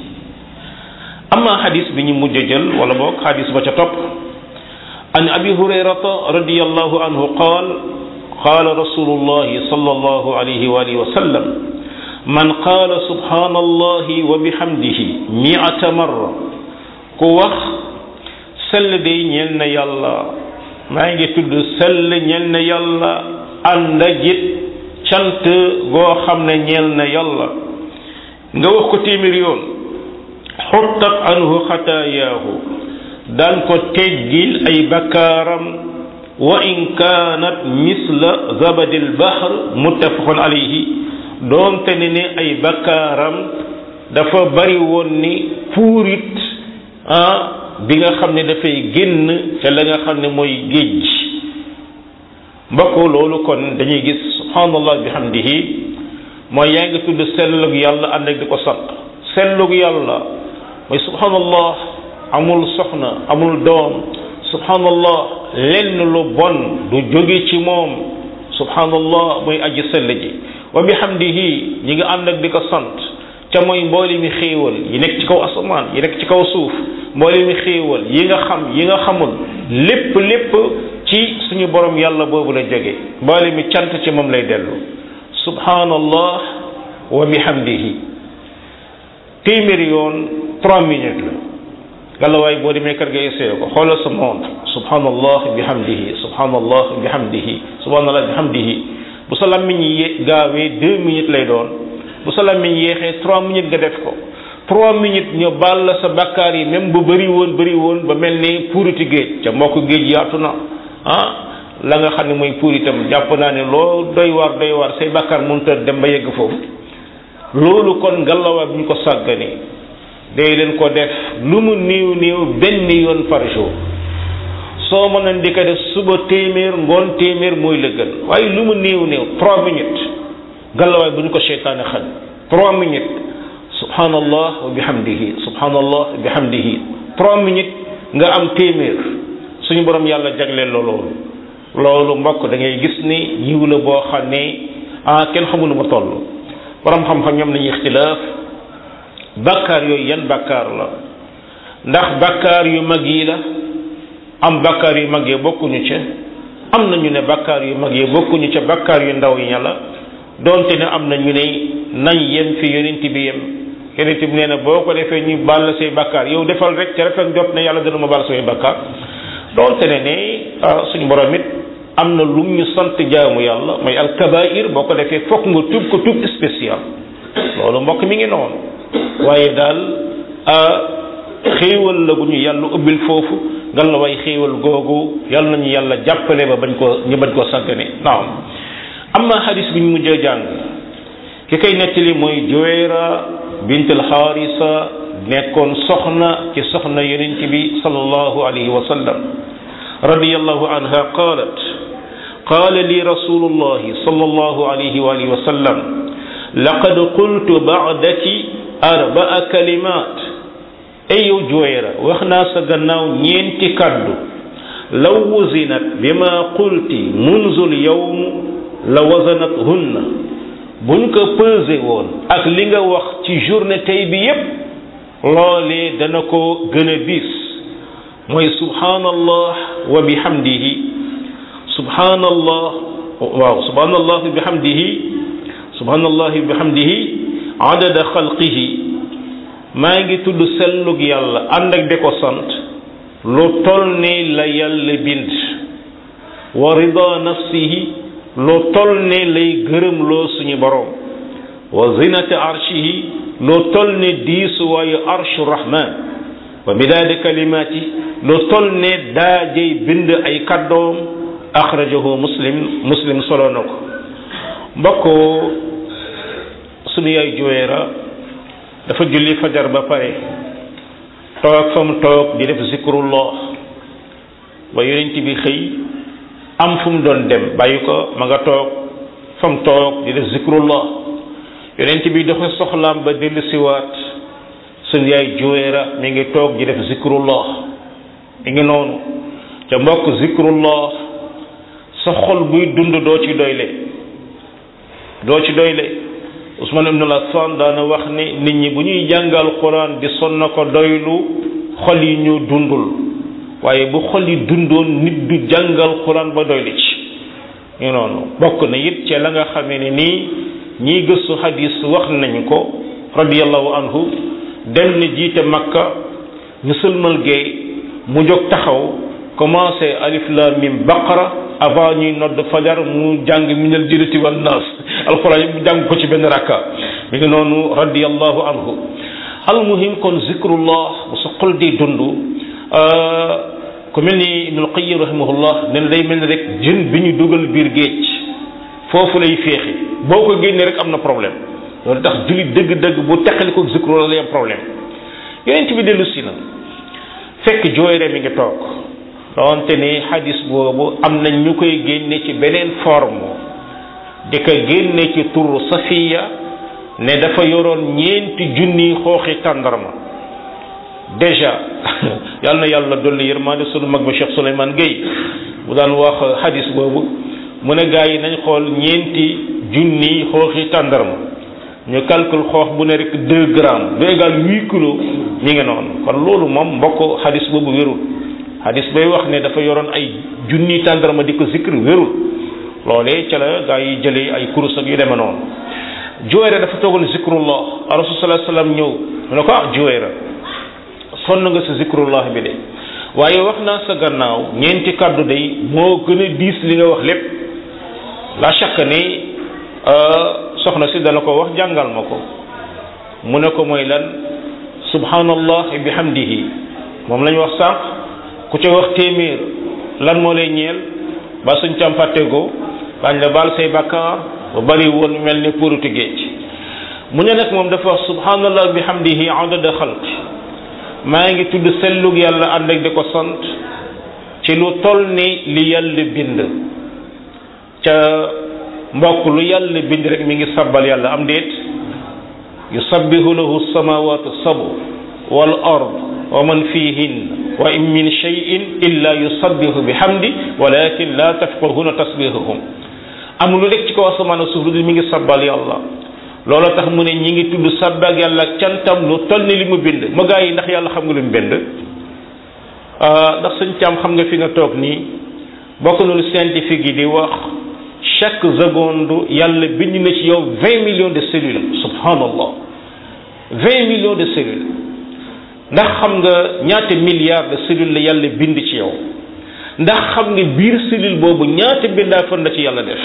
amma xadis bi ñu mujj jël wala boog xadis ba ca topp an abi hurayrata radiallahu anhu qaal qaala rasulullahi sallallahu alayhi wa alihi wa sallam man qaala subhanallahi wa bihamdihi mi'ata marra ku wax sell day ñeel na yàlla maa ngi tudd sell ñeel na yàlla ànd ak it cant goo xam ne ñeel na yàlla nga wax ko téeméer yoon xuttat anhu xataayaahu daan ko teggil ay bakkaaram wa in kaanat misla zabadil bahr muttafaqun alayhi doonte ne ne ay bakkaaram dafa bari woon ni puurit ah bi nga xam ne dafay génn ca la nga xam ne mooy géej mbokk loolu kon dañuy gis subhanallah bihamdihi mooy yaa ngi tudd sellug yàlla ànd ak di ko sant sellug yàlla mooy subhanallah amul soxna amul doom subhanallah lenn lu bon du jóge ci moom subhanallah mooy aji sell ji wa bihamdihi ñi nga ànd ak di ko sant ca mooy mboole mi xéewal yi nekk ci kaw asamaan yi nekk ci kaw suuf mboole mi xéewal yi nga xam yi nga xamul lépp lépp ci suñu borom yàlla boobu la jóge mboole mi cant ci moom lay dellu subhanallah wa bihamdihi téeméeri yoon trois minutes la gàllawaay boo demee kër ga essayé ko xoolal sa montre subhanallah bihamdihi subhanallah bihamdihi subhanallah bihamdihi bu sa làmmiñ yi gaawee deux minutes lay doon bu sa làmmiñ yéexee trois minutes nga def ko trois minutes ñu baal la sa bakkaar yi même bu bëri woon bëri woon ba mel ni puuriti géej ca mbokk géej yaatu na ah la nga xam ne mooy puuritam jàpp naa ne loo doy waar doy waar say bakkaar mënut a dem ba yegg foofu loolu kon ngallaawaay bu ñu ko sàgganee day leen ko def lu mu néew néew benn yoon par jour soo mënoon di ko def suba téeméer ngoon téeméer mooy la gën waaye lu mu néew néew trois minutes ngallaawaay bu ñu ko seytaane xañ trois minutes subhanallah wa bihamdihi subhanallah wa bihamdihi trois minutes nga am téeméer suñu borom yàlla jagleel la loolu loolu mbokk da ngay gis ni yiw la boo xam ne ah kenn xamul lu ma toll borom xam-xam ñoom nañu ixtilaaf bàkkaar yooyu yan bàkkaar la ndax bàkkaar yu mag yi la am bàkkaar yu mag yi bokkuñu ca am na ñu ne bàkkaar yu mag yi bokkuñu ca bàkkaar yu ndaw yi la donte ne am na ñu ne nañ yem fi yonent bi yem yonent bi nee na boo ko defee ñu baal la say bàkkaar yow defal rek ca rafet jot na yàlla dana ma baal say bàkkaar donte ne ne suñu borom it am na lu ñu sant jaamu yàlla mooy alkabair boo ko defee fokk nga tub ko tub spécial loolu mbokk mi ngi noonu waaye daal xéewal la gu ñu yàlla ubbil foofu ngal la way xéewal googu yàlla nañu yàlla jàppale ba bañ ko ñu bañ koo sàggane naam am na xadis bi ñu mujjee jàng ki koy nettali mooy Juwayra bint al-Xaarisa nekkoon soxna ci soxna yonent bi sallallahu alayhi wa sallam radiyallahu anha qaalat qaala li rasulullahi sallallahu alayhi wa alihi wa sallam laqad qultu ba'daki arbaa kalimat ay yow Juwayra wax naa sa gannaaw ñeenti kaddu law wuzinat bima qulti munzul yawm la wazanat hunna buñ ko pesé woon ak li nga wax ci journée tey bi yépp loolee dana ko gën a diis mooy subhanallah wa bihamdihi subhanallah waaw subhanallah wa bihamdihi subhanallah wa bihamdihi adada xalqihi maa ngi tudd sellug yàlla ànd ak di ko sant lu toll ni la yàlla bind wa rida nafsihi lu toll ni lay gërëm loo suñu borom wa zinata arshihi lu toll ni diisuwaayu arshu rahman wa midaadi kalimaati lu toll ni daajay bind ay kaddoom axrajahu muslim muslim solo na ko mbokk suñu yaay Juwayra dafa julli fajar ba pare toog fa mu toog di def zikrullah ba yonent bi xëy am fu mu doon dem bàyyi ko ma nga toog fa mu toog di def zikrullah yonent bi dafa soxlaam ba dellu siwaat suñu yaay Juwayra mi ngi toog di def zikrullah mi ngi noonu ca mbokk zikrullah sa xol buy dund doo ci doyle doo ci doyle Usman ibn Affan daana wax ni nit ñi bu ñuy jàngal Quran di son na ko doylu xol yi ñu dundul waaye bu xol yi dundoon nit du jàngal Quran ba doylu ci ñu noonu bokk na it ci la nga xamee ne nii ñiy gëstu hadis wax nañ ko radiyallahu anhu dem ni jiite Makka ñu sëlmal géey mu jóg taxaw commencé alif lam mim baqara avant ñuy nodd fajar mu jàng minal jinnati wan naas alxuraan yi mu jàng ko ci benn rakka mi ngi noonu radiyallahu anhu almuhim kon zikrullah bu sa xol di dund ku mel ni ibnul qayyim rahimahullah ne day mel ni rek jën bi ñu dugal biir géej foofu lay féexi boo ko génnee rek am na problème loolu tax jullit dëgg-dëgg bu teqali ko zikrullah lay am problème yonent bi dellu si na fekk jooyre mi ngi toog doonte ni hadis boobu am na ñu koy génne ci beneen forme di ko génne ci turu safiya ne dafa yoroon ñeenti junni xooxi tàndarma déjà yal na yàlla dolli yërmande sunu mag ba Cheikh Souleymane Gueye bu daan wax hadis boobu mu ne gaa yi nañ xool ñeenti junni xooxi tàndarma ñu calcule xoox bu ne rek deux grammes lu égal huit kilos mi ngi noonu kon loolu moom mbokk hadis boobu wérul hadis bay wax ne dafa yoroon ay junni tàndarma di ko zikr wérul loolee ca la gaa yi jëlee ay kurus ak yu demee noonu Juwayra dafa toogal zikrullah rasul sallallahu alayhi wasallam ñëw mu ne ko ah Juwayra sonn nga sa zikrullah bi de waaye wax naa sa gannaaw ñeenti kàddu day moo gën a diis li nga wax lépp la chaque ni soxna si dana ko wax jàngal ma ko mu ne ko mooy lan subhanallah bihamdihi moom la ñu wax sànq ku ca wax téeméer lan moo lay ñeel ba suñ cam fàttegoo bañ la baal say bakkaar ba bari woon mel ni puruti géej mu ne nag moom dafa wax subhanallah bihamdihi adada xalq maa ngi tudd sellug yàlla ànd ak di ko sant ci lu toll ni li yàlla bind ca mbokk lu yàlla bind rek mi ngi sabbal yàlla am déet yusabbihu lahu samawatu sabu wal ard wa man fihin wa in min shay'in illa yusabbihu bihamdi walakin la tafqahuna tasbihahum amul lu nekk ci kaw asamaan ak suuf lu mi ngi sabbal yàlla loolu tax mu ne ñi ngi tudd sabbal yàlla ak cantam lu toll ni li mu bind ma gaa yi ndax yàlla xam nga lu mu bind ndax suñ cam xam nga fi nga toog nii bokk na lu scientifique yi di wax chaque seconde yàlla bind na ci yow vingt millions de cellules subhanallah vingt millions de cellules ndax xam nga ñaata milliards de cellules la yàlla bind ci yow ndax xam nga biir cellule boobu ñaata bindaa fan la ci yàlla def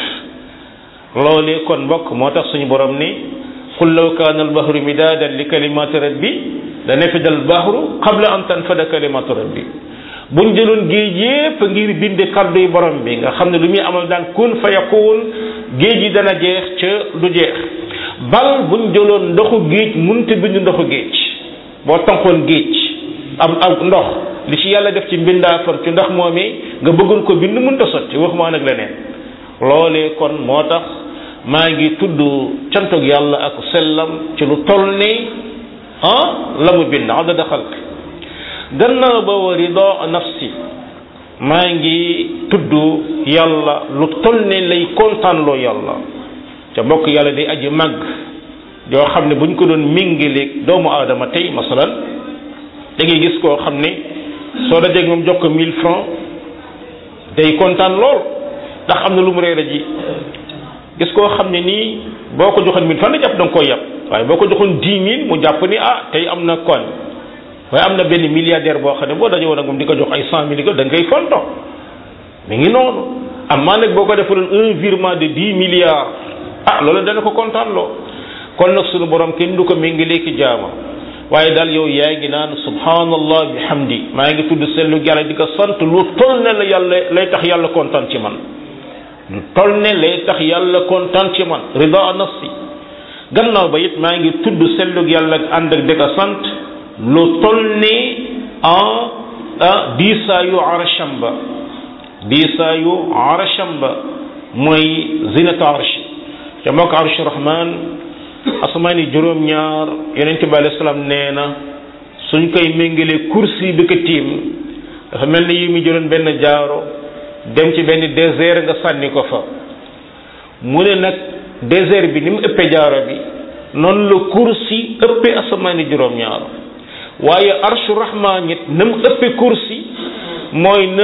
loolee kon mbokk moo tax suñu borom ni qul law kaana albahru midaadan li kalimati rabbi la nafida albahru qabla an tanfada kalimatu rabbi buñ jëloon géej yépp ngir bind kàddu yi borom bi nga xam ne lu muy amal daan kun fa yakun géej yi dana jeex ca du jeex bal buñ jëloon ndoxu géej munte bind ndoxu géej boo tonkoon géej am am ndox li ci yàlla def ci mbindaafar ci ndox moomee nga bëggoon ko bind mënta sotti waxuma nag leneen loolee kon moo tax maa ngi tudd cantog yàlla ak sellam ci lu toll ni ah la mu bind adada xalq gannaaw ba wa rida nafsi maa ngi tudd yàlla lu toll ne lay kontaanloo yàlla ca mbokk yàlla day aji màgg yoo xam ne bu ñu ko doon méngaleeg doomu aadama tey masalan da ngay gis koo xam ne soo dajee moom jox ko 1000 francs day kontaan lool ndax am na lu mu réer ji gis koo xam ne nii boo ko joxoon 1000 francs da jàpp da nga koy yàpp waaye boo ko joxoon 10 000 mu jàpp ni ah tey am na koñ waaye am na benn milliardaire boo xam ne boo dajee woon ak moom di ko jox ay 100 mille da nga koy fonto mi ngi noonu am maa nag boo ko defaloon un virement de 10 milliards ah loolu dana ko kontaan loo kon nag sunu borom kenn du ko méngalee ki jaama waaye daal yow yaa ngi naan subhanallah bihamdi maa ngi tudd sellu yàlla di ko sant lu toll ne la yàlla lay tax yàlla kontaan ci man lu toll ne lay tax yàlla kontaan ci man rida nafsi gannaaw ba it maa ngi tudd sellu yàlla ak ànd ak di ko sant lu toll ne en ah diisaayu arasham ba diisaayu arasham ba mooy zinata arshi ca mbokk arshi rahman asamaani juróom-ñaar yonente bi alayhi salaam nee na suñ koy méngalee kursi bi ko tiim dafa mel ni yi mu jëloon benn jaaro dem ci benn désert nga sànni ko fa mu ne nag désert bi ni mu ëppee jaaro bi noonu la kursi ëppee asamaani juróom-ñaar waaye arshu rahman it na mu ëppee kursi mooy na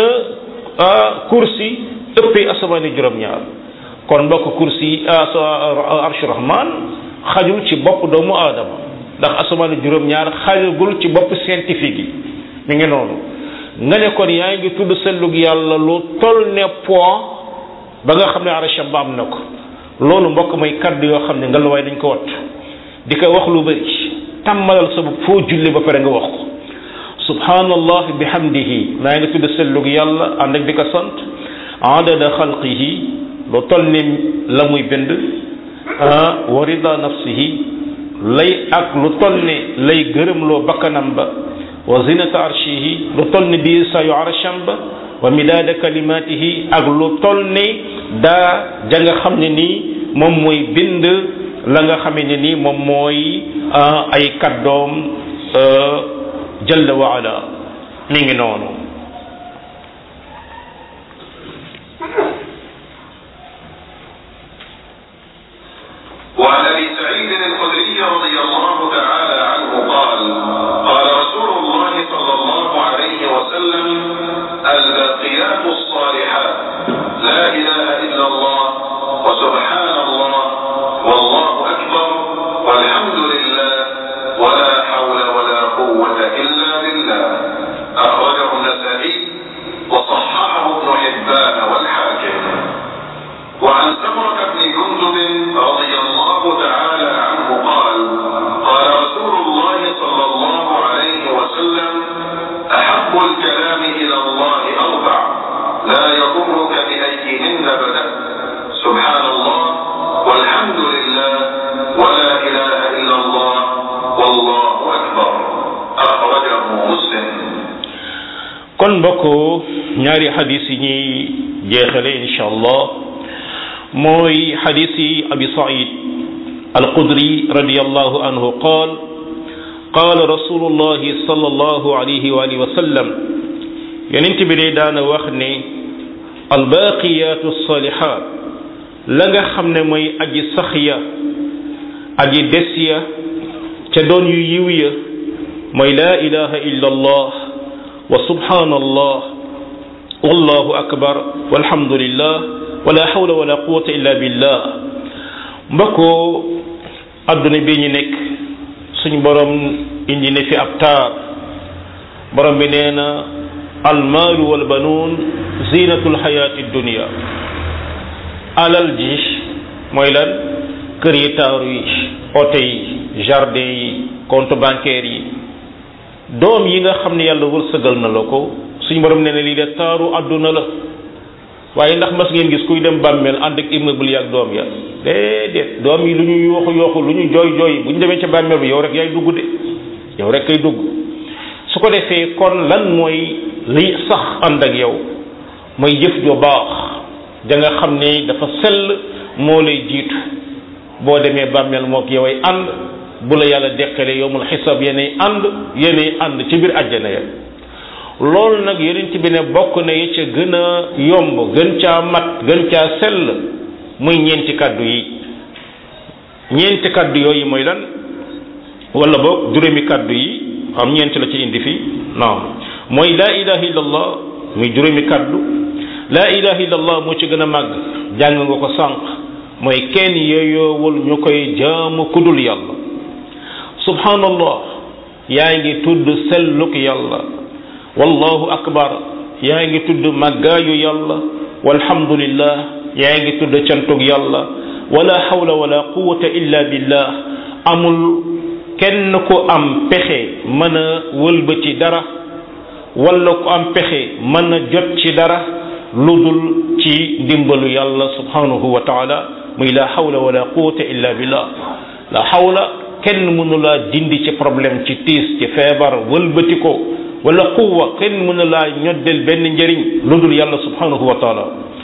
kursi ëppee asamaani juróom-ñaar kon mbokk kursi arshu rahman xajul ci bopp doomu aadama ndax asamaani juróom-ñaar xajagul ci bopp scientifique yi mi ngi noonu nga ne kon yaa ngi tudd sellug yàlla lu toll ne poids ba nga xam ne arasham ba am na ko loolu mbokk mooy kaddu yoo xam ne nga la waaye dañ ko wat di ko wax lu bëri tàmmalal sa bopp foo julli ba pare nga wax ko subhanallah bihamdihi maa ngi tudd sellug yàlla ànd ak di ko sant adada xalqihi lu toll ni la muy bind wa rida nafsihi lay ak lu toll ni lay gërëmloo bakkanam ba wa zinata arshihi lu toll ni di sayu arsham ba wa midaada kalimatihi ak lu toll ni daa ja nga xam ne nii moom mooy bind la nga xamee ne nii moom mooy ay kaddoom jalla wa ala mi ngi noonu وعن ابي سعيد الخدري رضي الله تعالى عنه قال قال رسول الله صلى الله عليه وسلم الباقيات الصالحات لا اله الا الله الكلام إلى الله أربع لا يضرك بأيهن بدأت سبحان الله والحمد لله ولا إله إلا الله والله أكبر أخرجه مسلم kon mbokk ñaari xadis yi ñuy jeexale insha allah mooy xadis yi abi said alqudri radiallahu anhu qaal qaala rasulullahi sallallahu alayhi wa alihi wa sallam yonent bi de daana wax ne albaqiyatu salihat la nga xam ne mooy aji sax ya aji des ya ca doon yu yiw ya mooy laa ilaha illa allah wa subhanallah wallahu akbar walhamdulillah wala hawla wala quwwata illa billah mbokkoo adduna bi ñu nekk suñ borom indi na fi ab taar borom bi nee na almaalu walbanuun zinatul xayaati dunia alal ji mooy lan kër yi taaru yi oto yi jardin yi compte bancaire yi doom yi nga xam ne yàlla wërsëgal na la ko suñu borom nee na lii de taaru àdduna la waaye ndax mas ngeen gis kuy dem bàmmeel ànd ak immeuble yi ak doom ya déedéet doom yi lu ñu yooxu yooxu lu ñu jooy jooy bu ñu demee ca bàmmeel bi yow rek yaay dugg de yow rek kay dugg su ko defee kon lan mooy li sax ànd ak yow mooy jëf jo baax da nga xam ne dafa sell moo lay jiitu boo demee bàmmeel mook yow ay ànd bu la yàlla deqalee yowmul xisaab yéenay ànd yéenay ànd ci biir àjjana ya loolu nag yonent bi ne bokk na yi ca gën a yomb gën caa mat gën caa sell muy ñeenti kàddu yi ñeenti kàddu yooyu mooy lan wala boog juróomi kàddu yi am ñeenti la ci indi fii naam mooy laa ilaha illallah muy juróomi kàddu laa ilaha illallah moo ci gën a màgg jàng nga ko sànq mooy kenn yeyoowul ñu koy jaamu kudul yàlla subhanallah yaa ngi tudd selluk yàlla wallahu akbar yaa ngi tudd màggaayu yàlla walhamdulillah yaa ngi tudd cantug yàlla wala hawla wala quwwata illa billah amul kenn ku am pexe mën a wëlbati dara wala ku am pexe mën a jot ci dara lu dul ci ndimbalu yàlla subhanahu wa taala muy la hawla wala quwwata illa billah la hawla kenn mënu laa dindi ci problème ci tiis ci feebar wëlbati ko wala quwwa kenn mënu laa ñoddel benn njëriñ lu dul yàlla subhanahu wa taala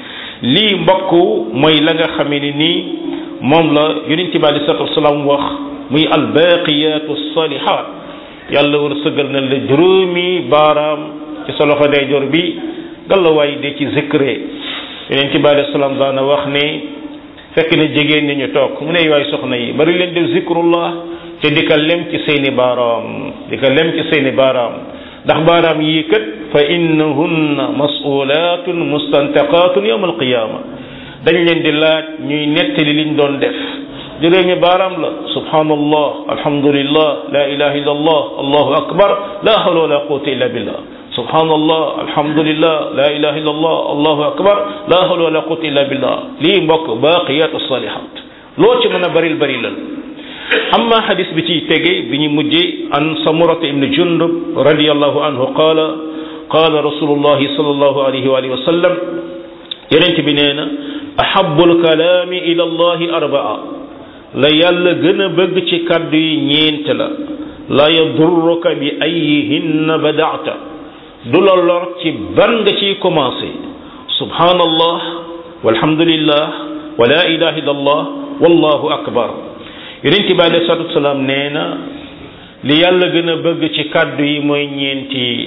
lii mbokk mooy la nga xamee ni nii moom la yonente bi alei salatu wasalaam wax muy albaqiyatu salihat yàlla war sëgal na la juróomi baaraam ci sa loxo ndeyjoor bi gàllawaay de ci zikre yonente bi alei salaam daana wax ne fekk na jigéen ñi ñu toog mu ne waay soxna yi bari leen def zikrullah te di ka lem ci seeni baaraam di ka lem ci seeni baaraam ndax baaraam yii kat fa innahunna masulatun mustantaqatun yawm alqiyama dañ leen di laaj ñuy nettali liñ doon def juróomi baaraam la subhanallah alhamdulillah la ilaha illa allah allahu akbar la hawla wala quwwata illa billah subhanallah alhamdulillah la ilaha illa allah allahu akbar la hawla wala quwwata illa billah lii mbokk baqiyatu salihat loo ci mën a baril bari lal amma hadis bi ciy tege bi ñu mujjee an samurata ibn jundub radiallahu anhu qaala qaala rasulullahi sallallahu alayhi wa alihi wa sallam yonent bi nee na ahabu lkalaami ila allahi arbaa la yàlla gën a bëgg ci kàddu yi ñeent la la yadurruka bi ayihinna badaata du la lor ci ban nga ciy commencé subhanallah walhamdulillah wa la ilaha illa allah wallahu akbar yonent bi alayhi salatu wasalaam nee na li yàlla gën a bëgg ci kàddu yi mooy ñeent yi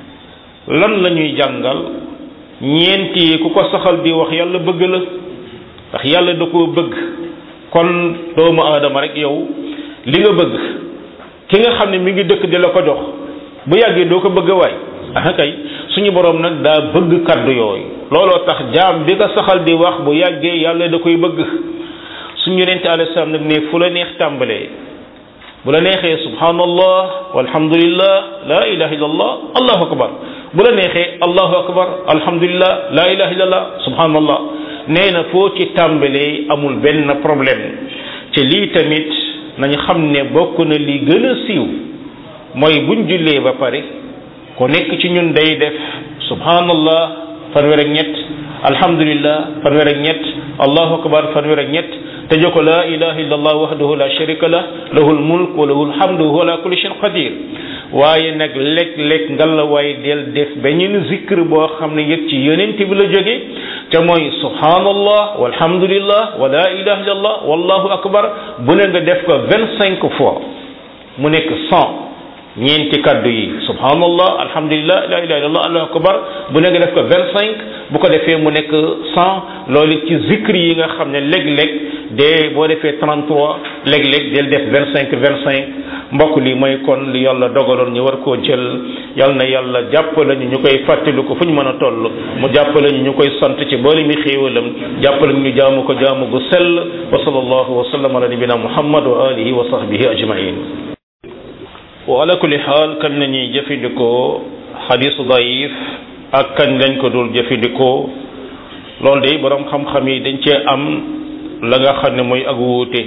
lan la ñuy jàngal ñeent yi ku ko saxal di wax yàlla bëgg la ndax yàlla da koo bëgg kon doomu aadama rek yow li nga bëgg ki nga xam ne mi ngi dëkk di la ko jox bu yàggee doo ko bëgg waay ah kay suñu borom nag daa bëgg kàddu yooyu looloo tax jaam bi nga saxal di wax bu yàggee yàlla da koy bëgg suñu yonente alayhi salaam nag ne fu la neex tàmbalee bu la neexee subhanallah walhamdulillah la ilaha illallah allahu akbar bu la neexee allahu akbar alhamdulillah la ilaha illallah subhanallah nee na foo ci tàmbalee amul benn problème te lii tamit nañ xam ne bokk na li gën a siiw mooy buñ jullee ba pare ku nekk ci ñun day def subhanallah fanweer ak ñett alhamdulillah fanweer ak ñett allahu akbar fanweer ak ñett tëjee ko laa ilaha illa allah wahdahu la sharika lah lahul mulk wa lahul hamdu wa huwa ala kulli shay'in qadir waaye nag léeg-léeg ngalla waaye del def beneen zikr boo xam ne yëg ci yonent bi la jóge te mooy subhanallah walhamdulillah wa la ilaha illa allah wallahu akbar bu ne nga def ko vingt cinq fois mu nekk cent ñeenti kaddu yi subhanallah alhamdulillah la ilaha illallah allahu akbar bu ne nga def ko vingt cinq bu ko defee mu nekk cent loolu ci zikr yi nga xam ne léeg-léeg de boo defee trente trois léeg-léeg del def vingt cinq vingt cinq mbokk li mooy kon li yàlla dogaloon ñu war koo jël yal na yàlla jàppale ñu ñu koy fàttali ko fu ñu mën a toll mu jàppale ñu ñu koy sant ci boole mi xéewalam jàppale ñu jaamu ko jaamu gu sell wa sallallahu wa sallam ala nabina muhammad wa alihi wa sahbihi ajmain wa ala kulli xaal kan nañuy jëfandikoo xadisu daif ak kañ lañ ko dul jëfandikoo loolu de borom xam-xam yi dañ cee am la nga xam ne mooy ak wuute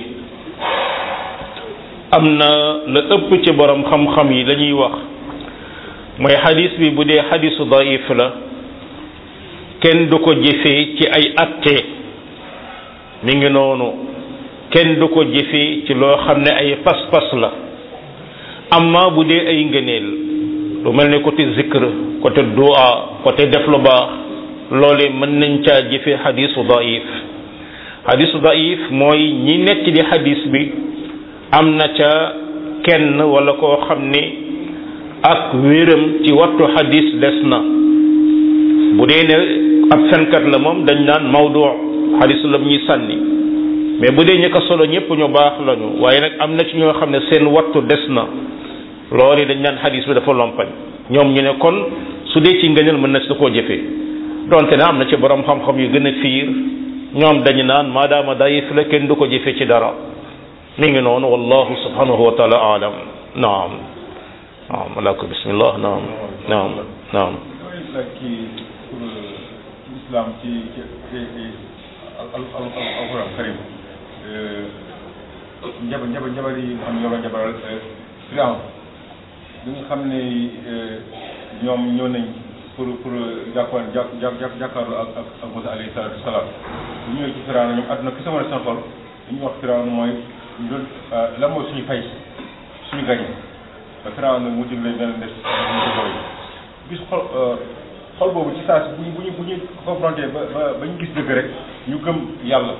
am na la ëpp ci borom xam-xam yi lañuy wax mooy xadis bi bu dee xadisu daif la kenn du ko jëfee ci ay atte mi ngi noonu kenn du ko jëfee ci loo xam ne ay pas-pas la amma bu dee ay ngëneel lu mel ne côté zikr côté dua côté def lu baax loole mën nañ caa jëfe xadisu daif xadisu daif mooy ñi nekk di xadis bi am na ca kenn wala koo xam ne ak wéram ci wattu xadis des na bu dee ne ab fenkat la moom dañ naan mawdu xadis la ñuy sànni mais bu dee ñi ko solo ñëpp ñu baax lañu waaye nag am na ci ñoo xam ne seen wattu des na loolu dañ naan xadis bi dafa lompañ ñoom ñu ne kon su dee ci ngëneel mën na si koo jëfee donte ne am na ci borom xam-xam yu gën a fiir ñoom dañu naan maadaama dayif la kenn du ko jëfee ci dara mi ngi noonu wallahu subhanahu wa taala alam naam naam alako bismillah naam naam naam islam ci ci alquran karim njaba njaba njabar yi nga xam ne ñoo la njabaral Firawn bi nga xam ne ñoom ñëw nañ pour pour jàkkoon jàk jàk jàkkaarlu ak ak ak Musa alayhi salaatu wasalaam bu ñëwee ci Firawn ñoom àdduna ki sama seen xol li ñuy wax Firawn mooy ñu doon lan mooy suñu fay suñu gañe te Firawn nag mu jëm leen dana des ñu ko gis xol xol boobu ci saa si bu ñu bu ñu bu ñu confronté ba ba ba ñu gis dëgg rek ñu gëm yàlla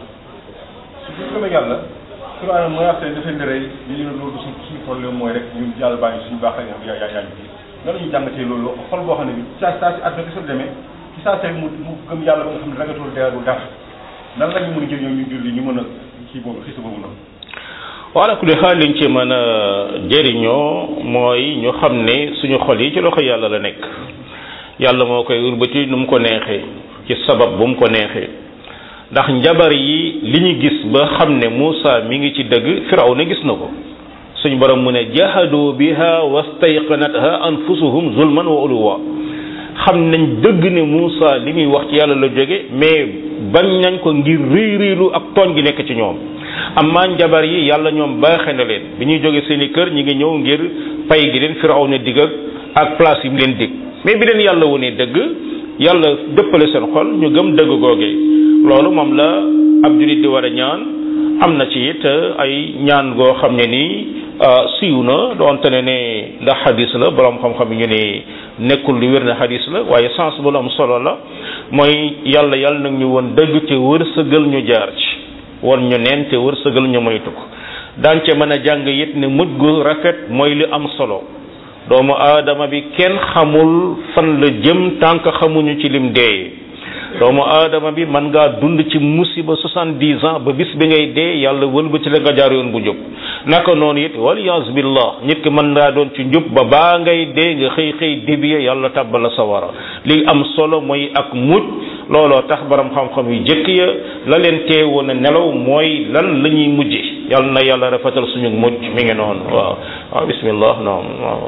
su ñu gëmee yàlla Firawn mooy wax seen dafay ndërëy ñu ne loolu suñ suñu problème mooy rek ñun yàlla baa ngi suñu baax ak yaa yaa yaa ngi nan la ñuy jàngatee loolu xol boo xam ne bi saa saa si àdduna bi demee ci saa si mu mu gëm yàlla ba nga xam ne ragatul deewul dara nan la ñu mën a jël ñoom ñu julli ñu mën a kii boobu xisa boobu noonu wala ku li xaal liñ ci mën a jëriñoo mooy ñu xam ne suñu xol yi ci loxo yàlla la nekk yàlla moo koy urbati nu mu ko neexee ci sabab bu mu ko neexee ndax njabar yi li ñu gis ba xam ne Muusa mi ngi ci dëgg firaw na gis na ko suñu borom mu ne jahadu biha wastayqanatha anfusuhum zulman wa uluwa xam nañ dëgg ne Muusa li muy wax ci yàlla la jóge mais bañ nañ ko ngir réy réylu ak tooñ gi nekk ci ñoom amma njabar yi yàlla ñoom baaxe na leen bi ñuy jóge seen i kër ñi ngi ñëw ngir pay gi leen firaw na digg ak place yi mu leen dig mais bi leen yàlla wone dëgg yàlla dëppale seen xol ñu gëm dëgg googee loolu moom la ab julit di war a ñaan am na ci it ay ñaan goo xam ne nii siiw na doonte ne ne la xadis la borom xam-xam yi ñu ne nekkul lu wér na xadis la waaye sens bu lu am solo la mooy yàlla yàlla nag ñu woon dëgg te wërsëgal ñu jaar ci won ñu neen te wërsëgal ñu moytu ko daan ca mën a jàng it ne mujj gu rafet mooy li am solo doomu aadama bi kenn xamul fan la jëm tànk xamuñu ci lim dee doomu aadama bi man ngaa dund ci musiba soixante-dix ans ba bis bi ngay dee yàlla wëlbati la nga jaar yoon bu jub naka noonu it waliyas billah nit ki mën ngaa doon ci njub ba baa ngay dee nga xëy xëy débiye yàlla tàbbal la sawara li am solo mooy ak mujj looloo tax borom xam-xam yu jëkk ya la leen teewoon a nelaw mooy lan la ñuy mujje yàlla na yàlla rafetal suñu mujj mi ngi noonu waaw waaw bismillah naam waaw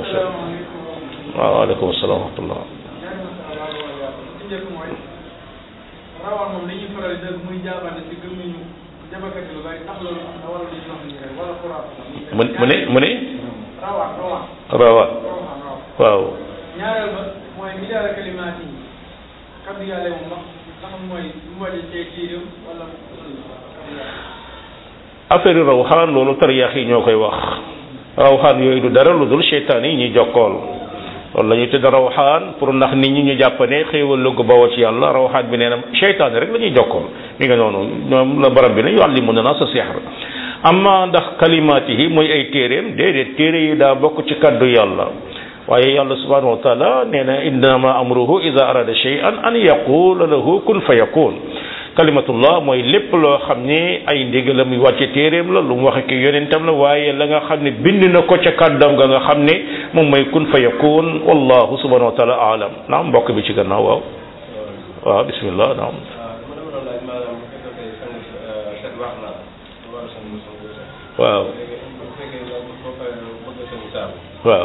waaw waaleykum salaam wa rahmatullah rawaan moom dañuy faral di muy jaabante ci gëm ñu jabakat lu bari tax loolu am na wala lu ñu wax ni rek wala xuraan mu mu ne mu ne rawaan rawaan rawa rawaan waaw waaw ñaareel ba mooy midaara kalimaat yi kaddu yàlla moom ndax ndax mooy lu mu wàññi cee tiiram wala kaddu yàlla affaire rawxaan loolu tariyaax yi ñoo koy wax rawxaan yooyu du dara lu dul seytaan yi ñuy jokkool loolu la ñuy tudd rawxaan pour ndax nit ñi ñu jàpp ne xéewal lu ko bawoo ci yàlla rawxaan bi nee na seytaan rek la ñuy jokkool mi nga noonu ñoom la barab bi ne yuallimuna naasa sihr amma ndax kalimaatihi mooy ay téeréem déedéet téere yi daa bokk ci kaddu yàlla waaye yàlla subhanahu wa taala nee na innama amruhu ida arada shay'an an yaqula lahu kun fa yakun kalimatullah mooy lépp loo xam ne ay ndigalam muy wàcce téeréem la lu mu waxe ki yonentam la waaye la nga xam ne bind na ko ca kàddam ga nga xam ne moom mooy kun fa yakun wallahu subhanahu wa taala alam naam mbokk bi ci gannaaw waaw waaw bismillah naam waaw waaw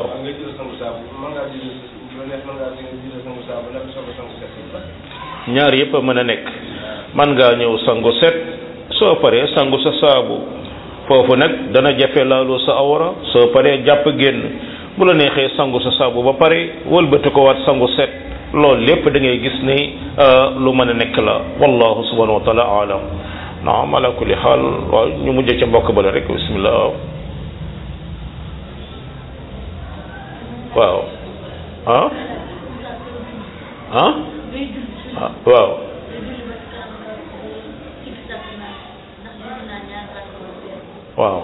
ñaar yëpp a mën a nekk man ngaa ñëw sangu set soo paree sangu sa saabu foofu nag dana jafe laalu sa awra soo paree jàpp génn bu la neexee sangu sa saabu ba pare wëlbati ko waat sangu set loolu lépp da ngay gis ni lu mën a nekk la wallahu subhanahu wa taala alam naam ala kulli xaal waaw ñu mujjee ca mbokk bala rek bismillah waaw ah ah ah waaw waaw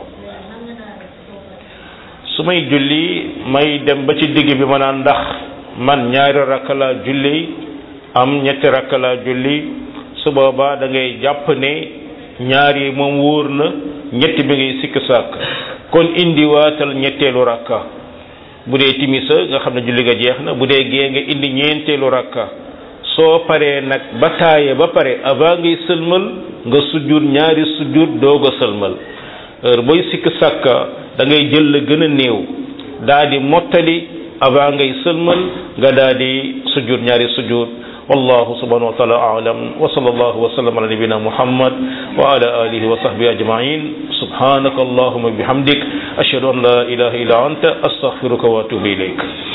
su may julli may dem ba ci digg bi ma naan ndax man ñaari rakk laa julli am ñetti rakk laa julli su boobaa da ngay jàpp ne ñaar yi moom wóor na ñetti bi ngay sikk sàkk kon indiwaatal ñetteelu rakka bu dee timisa nga xam ne julli ga jeex na bu dee gee nga indi ñeenteelu rakka soo paree nag ba taaye ba pare avant ngay sëlmal nga sujjur ñaari sujjur doog a sëlmal heure booy sikk sàkka da ngay jël la gën a néew daa di mottali avant ngay sëlmal nga daa di sujjur ñaari sujjur wallahu subhanahu wa taala a'lam wa sallallahu wa sallam ala nabina muhammad wa ala alihi wa sahbihi ajma'in subhanaka allahumma bihamdik ashhadu an la ilaha illa anta astaghfiruka wa atubu ilayk